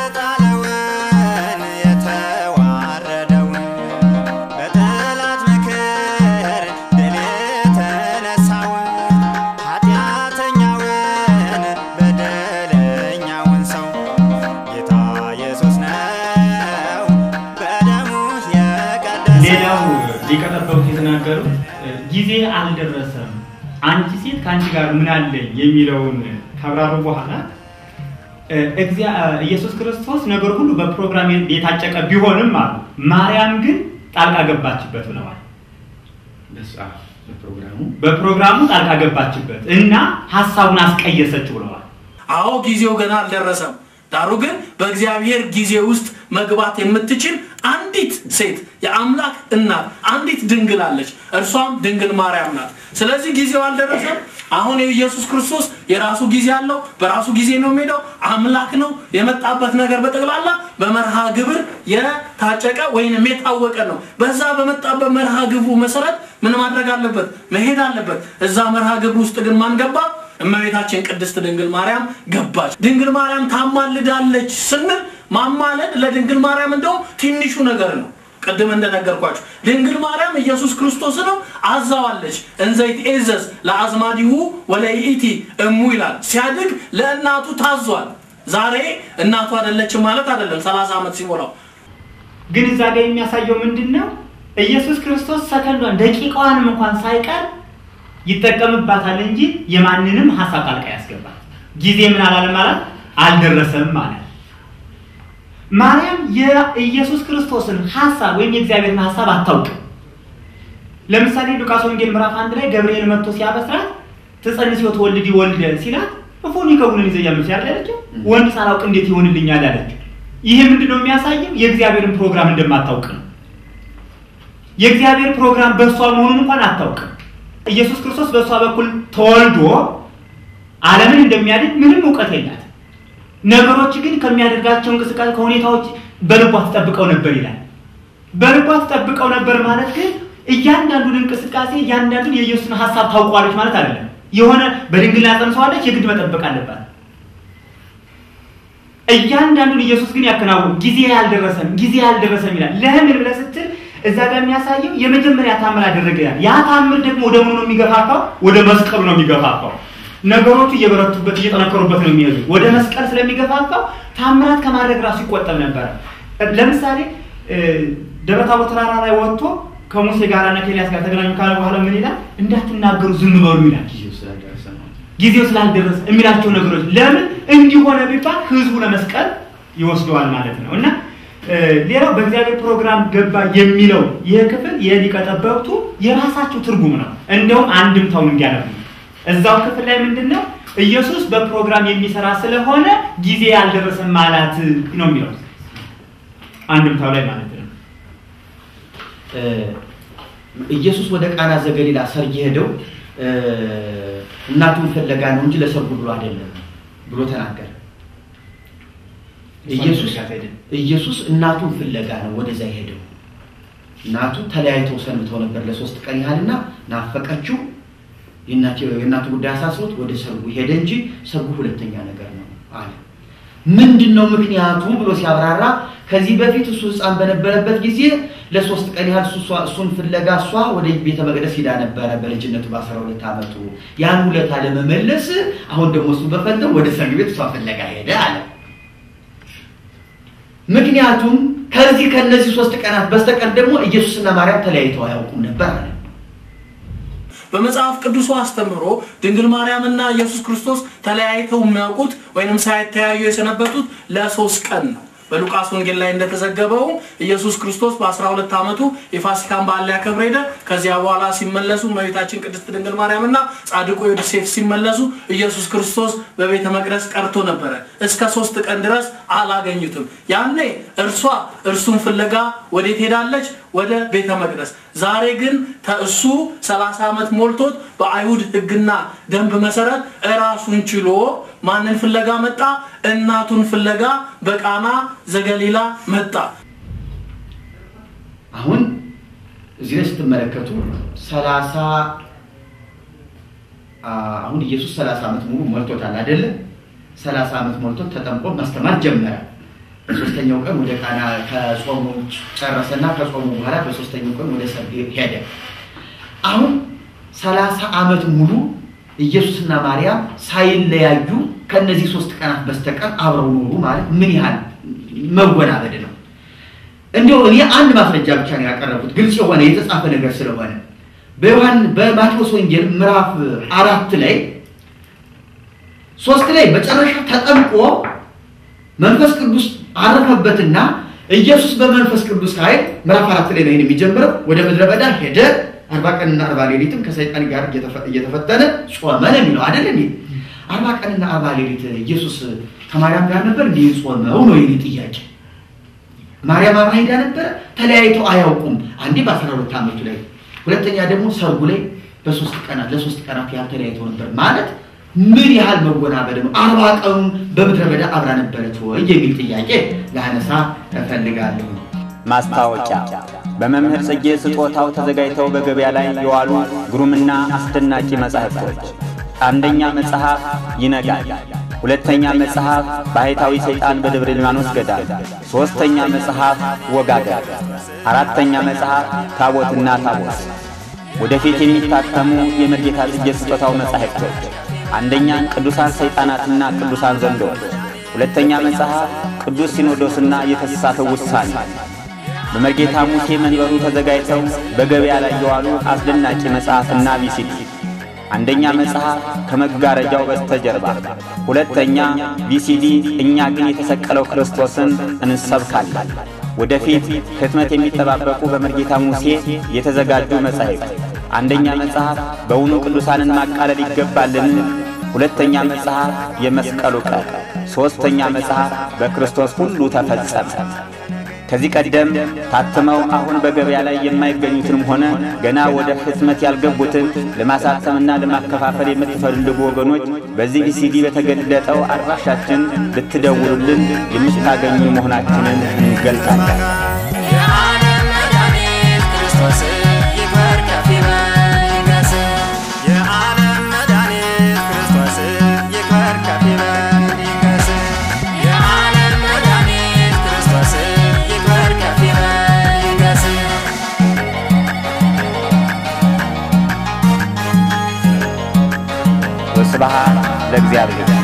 ሌላው ሊቀ ጠበብት የተናገሩት ጊዜ አልደረሰም፣ አንቺ ሴት ከአንቺ ጋር ምን አለኝ የሚለውን ካብራሩ በኋላ እግዚአ- ኢየሱስ ክርስቶስ ነገር ሁሉ በፕሮግራም የታጨቀ ቢሆንም አሉ ማርያም ግን ጣልቃ ገባችበት ብለዋል። በፕሮግራሙ በፕሮግራሙ ጣልቃ ገባችበት እና ሀሳቡን አስቀየሰችው ብለዋል። አዎ ጊዜው ገና አልደረሰም። ዳሩ ግን በእግዚአብሔር ጊዜ ውስጥ መግባት የምትችል አንዲት ሴት የአምላክ እናት አንዲት ድንግል አለች። እርሷም ድንግል ማርያም ናት። ስለዚህ ጊዜው አልደረሰም። አሁን የኢየሱስ ክርስቶስ የራሱ ጊዜ አለው። በራሱ ጊዜ ነው የሚሄደው። አምላክ ነው። የመጣበት ነገር በጠቅላላ በመርሃ ግብር የታጨቀ ወይንም የታወቀ ነው። በዛ በመጣበት መርሃ ግብሩ መሰረት ምን ማድረግ አለበት? መሄድ አለበት። እዛ መርሃ ግብር ውስጥ ግን ማን ገባ? እመቤታችን ቅድስት ድንግል ማርያም ገባች። ድንግል ማርያም ታማልዳለች ስንል ማማለድ ለድንግል ማርያም እንደውም ትንሹ ነገር ነው። ቅድም እንደነገርኳችሁ ድንግል ማርያም ኢየሱስ ክርስቶስ ነው አዛዋለች። እንዘይት ኤዘዝ ለአዝማዲሁ ወለይእቲ እሙ ይላል። ሲያድግ ለእናቱ ታዟል። ዛሬ እናቱ አይደለችም ማለት አይደለም። 30 ዓመት ሲሞላው ግን እዛ ጋር የሚያሳየው ምንድን ነው? ኢየሱስ ክርስቶስ ሰከንዷን ደቂቃዋንም እንኳን ሳይቀር ይጠቀምባታል እንጂ የማንንም ሀሳብ ጣልቃ ያስገባል። ጊዜ ምን አላለም ማለት አልደረሰም ማለት ማርያም የኢየሱስ ክርስቶስን ሀሳብ ወይም የእግዚአብሔርን ሀሳብ አታውቅም። ለምሳሌ ሉቃስ ወንጌል ምዕራፍ አንድ ላይ ገብርኤል መጥቶ ሲያበስራት ትጸንስ ወትወልድ ወልደ ሲላት እፎኒ ከቡንን ይዘያሉ ሲያለችው ወንድ ሳላውቅ እንዴት ይሆንልኛል አለችው። ይሄ ምንድን ነው የሚያሳየው? የእግዚአብሔርን ፕሮግራም እንደማታውቅ ነው። የእግዚአብሔር ፕሮግራም በእሷ መሆኑን እንኳን አታውቅም። ኢየሱስ ክርስቶስ በእሷ በኩል ተወልዶ ዓለምን እንደሚያድን ምንም እውቀት የላትም። ነገሮች ግን ከሚያደርጋቸው እንቅስቃሴ ከሁኔታዎች በልቧ ትጠብቀው ነበር ይላል። በልቧ ትጠብቀው ነበር ማለት ግን እያንዳንዱን እንቅስቃሴ እያንዳንዱን የኢየሱስን ሀሳብ ታውቋለች ማለት አይደለም። የሆነ በድንግልና ጸንሰዋለች፣ የግድ መጠበቅ አለባት። እያንዳንዱን ኢየሱስ ግን ያከናውን ጊዜ ያልደረሰም ጊዜ ያልደረሰም ይላል። ለምን ብለህ ስትል እዛ ጋር የሚያሳየው የመጀመሪያ ታምር አደረገ ይላል። ያ ታምር ደግሞ ወደ ምኑ ነው የሚገፋፋው? ወደ መስቀሉ ነው የሚገፋፋው። ነገሮቹ እየበረቱበት እየጠነከሩበት ነው የሚሄዱ። ወደ መስቀል ስለሚገፋፋው ታምራት ከማድረግ ራሱ ይቆጠብ ነበረ። ለምሳሌ ደብረ ታቦር ተራራ ላይ ወጥቶ ከሙሴ ጋር እና ከኤልያስ ጋር ተገናኙ ካለ በኋላ ምን ይላል? እንዳትናገሩ ዝም በሉ ይላል። ጊዜው ስላልደረሰ የሚላቸው ነገሮች ለምን እንዲሆነ ቢባል ህዝቡ ለመስቀል ይወስደዋል ማለት ነው እና ሌላው በእግዚአብሔር ፕሮግራም ገባ የሚለው ይህ ክፍል የሊቀ ጠበብቱ የራሳቸው ትርጉም ነው። እንደውም አንድምታውን እንዲያነቡ እዛው ክፍል ላይ ምንድን ነው ኢየሱስ በፕሮግራም የሚሰራ ስለሆነ ጊዜ ያልደረሰም ማለት ነው የሚለው አንድምታው ላይ ማለት ነው። ኢየሱስ ወደ ቃና ዘገሊላ ሰርግ የሄደው እናቱን ፍለጋ ነው እንጂ ለሰርጉ ብሎ አይደለም ብሎ ተናገረ። ኢየሱስ ኢየሱስ እናቱን ፍለጋ ነው ወደዛ የሄደው። እናቱ ተለያይተው ሰንብተው ነበር ለሶስት ቀን ያህልና ናፈቀችው። የእናቱ ጉዳይ አሳስሮት ወደ ሰርጉ ሄደ እንጂ ሰርጉ ሁለተኛ ነገር ነው አለ። ምንድን ነው ምክንያቱ ብሎ ሲያብራራ ከዚህ በፊት እሱ ሕፃን በነበረበት ጊዜ ለሶስት ቀን ያህል እሱን ፍለጋ እሷ ወደ ቤተ መቅደስ ሂዳ ነበረ በልጅነቱ በአስራ ሁለት ዓመቱ ያን ውለታ ለመመለስ አሁን ደግሞ እሱ በፈንተው ወደ ሰርግ ቤት እሷ ፍለጋ ሄደ አለ። ምክንያቱም ከዚህ ከነዚህ ሶስት ቀናት በስተቀር ደግሞ ኢየሱስና ማርያም ተለያይተው አያውቁም ነበር አለ። በመጽሐፍ ቅዱሱ አስተምሮ ድንግል ማርያምና ኢየሱስ ክርስቶስ ተለያይተው የሚያውቁት ወይንም ሳይተያዩ የሰነበቱት ለሶስት ቀን ነው። በሉቃስ ወንጌል ላይ እንደተዘገበው ኢየሱስ ክርስቶስ በ12 ዓመቱ የፋሲካን በዓል ሊያከብር ሄደ። ከዚያ በኋላ ሲመለሱ እመቤታችን ቅድስት ድንግል ማርያምና ጻድቁ ዮሴፍ ሲመለሱ ኢየሱስ ክርስቶስ በቤተ መቅደስ ቀርቶ ነበረ። እስከ ሶስት ቀን ድረስ አላገኙትም። ያኔ እርሷ እርሱን ፍለጋ ወዴት ሄዳለች? ወደ ቤተ መቅደስ። ዛሬ ግን እሱ 30 ዓመት ሞልቶት በአይሁድ ሕግና ደንብ መሰረት እራሱን ችሎ ማንን ፍለጋ መጣ? እናቱን ፍለጋ በቃና ዘገሊላ መጣ። አሁን እዚህ ላይ ስትመለከቱ ሰላሳ አሁን ኢየሱስ ሰላሳ ዓመት ሙሉ ሞልቶታል አይደለ? ሰላሳ ዓመት ሞልቶት ተጠምቆ ማስተማር ጀመረ። በሶስተኛው ቀን ወደ ቃና ከጾሙ ጨረሰና ከጾሙ በኋላ በሶስተኛው ቀን ወደ ሰርግ ሄደ። አሁን ሰላሳ ዓመት ሙሉ ኢየሱስና ማርያም ሳይለያዩ ከነዚህ ሶስት ቀናት በስተቀር አብረው ኖሩ ማለት ምን ያህል መወናበድ ነው። እንዲሁ እኔ አንድ ማስረጃ ብቻ ነው ያቀረብኩት፣ ግልጽ የሆነ የተጻፈ ነገር ስለሆነ በዮሐን በማቴዎስ ወንጌል ምዕራፍ አራት ላይ ሶስት ላይ መጨረሻ ተጠምቆ መንፈስ ቅዱስ አረፈበትና ኢየሱስ በመንፈስ ቅዱስ ኃይል ምዕራፍ አራት ላይ ነው ይሄን የሚጀምረው ወደ ምድረ በዳ ሄደ አርባ ቀንና አርባ ሌሊትም ከሰይጣን ጋር እየተፈተነ ጾመ ነው የሚለው አይደል እንዴ? አርባ ቀንና አርባ ሌሊት ኢየሱስ ከማርያም ጋር ነበር እንዲህ ጾመው ነው የኔ ጥያቄ። ማርያም አብራ ሄዳ ነበረ። ተለያይተው አያውቁም። አንዴ በአስራ ሁለት ዓመቱ ላይ፣ ሁለተኛ ደግሞ ሰርጉ ላይ፣ በሶስት ቀናት ለሶስት ቀናት ያህል ተለያይቶ ነበር ማለት ምን ያህል መወናበድ ነው? አርባ ቀኑ በምድረ በዳ አብራ ነበረች ወይ የሚል ጥያቄ ላነሳ እፈልጋለሁ። ማስታወቂያ በመምህር ጽጌ ስጦታው ተዘጋጅተው በገበያ ላይ የዋሉ ግሩምና አስደናቂ መጻሕፍቶች፣ አንደኛ መጽሐፍ ይነጋል፣ ሁለተኛ መጽሐፍ ባህታዊ ሰይጣን በደብረ ሊባኖስ ገዳም፣ ሦስተኛ መጽሐፍ ወጋገር፣ አራተኛ መጽሐፍ ታቦትና ታቦት። ወደፊት የሚታተሙ የመርጌታ ጽጌ ስጦታው መጻሕፍቶች አንደኛ ቅዱሳን ሰይጣናትና ቅዱሳን ዘንዶች፣ ሁለተኛ መጽሐፍ ቅዱስ ሲኖዶስና የተሳሳተው ውሳኔ በመርጌታ ሙሴ መንበሩ ተዘጋጅተው በገበያ ላይ የዋሉ አስደናቂ መጽሐፍና ቪሲዲ አንደኛ መጽሐፍ ከመጋረጃው በስተጀርባ፣ ሁለተኛ ቪሲዲ እኛ ግን የተሰቀለው ክርስቶስን እንሰብካለን። ወደፊት ህትመት የሚጠባበቁ በመርጌታ ሙሴ የተዘጋጁ መጻሕፍት አንደኛ መጽሐፍ በውኑ ቅዱሳንን ማቃለል ይገባልን? ሁለተኛ መጽሐፍ የመስቀሉ ቀን፣ ሦስተኛ መጽሐፍ በክርስቶስ ሁሉ ተፈጸመ። ከዚህ ቀደም ታትመው አሁን በገበያ ላይ የማይገኙትንም ሆነ ገና ወደ ህትመት ያልገቡትን ለማሳተምና ለማከፋፈል የምትፈልጉ ወገኖች በዚህ ቪሲዲ በተገለጠው አድራሻችን ልትደውሉልን የምታገኙ መሆናችንን እንገልጻለን። የዓለም መድኃኒት ክርስቶስ ይክበር ከፍ ይበል ይንገስ። የዓለም መድኃኒት ክርስቶስ ይክበር ከፍ ይበል ይንገስ። የዓለም መድኃኒት ክርስቶስ ይክበር ከፍ ይበል ይንገስ። ወስብሐት ለእግዚአብሔር።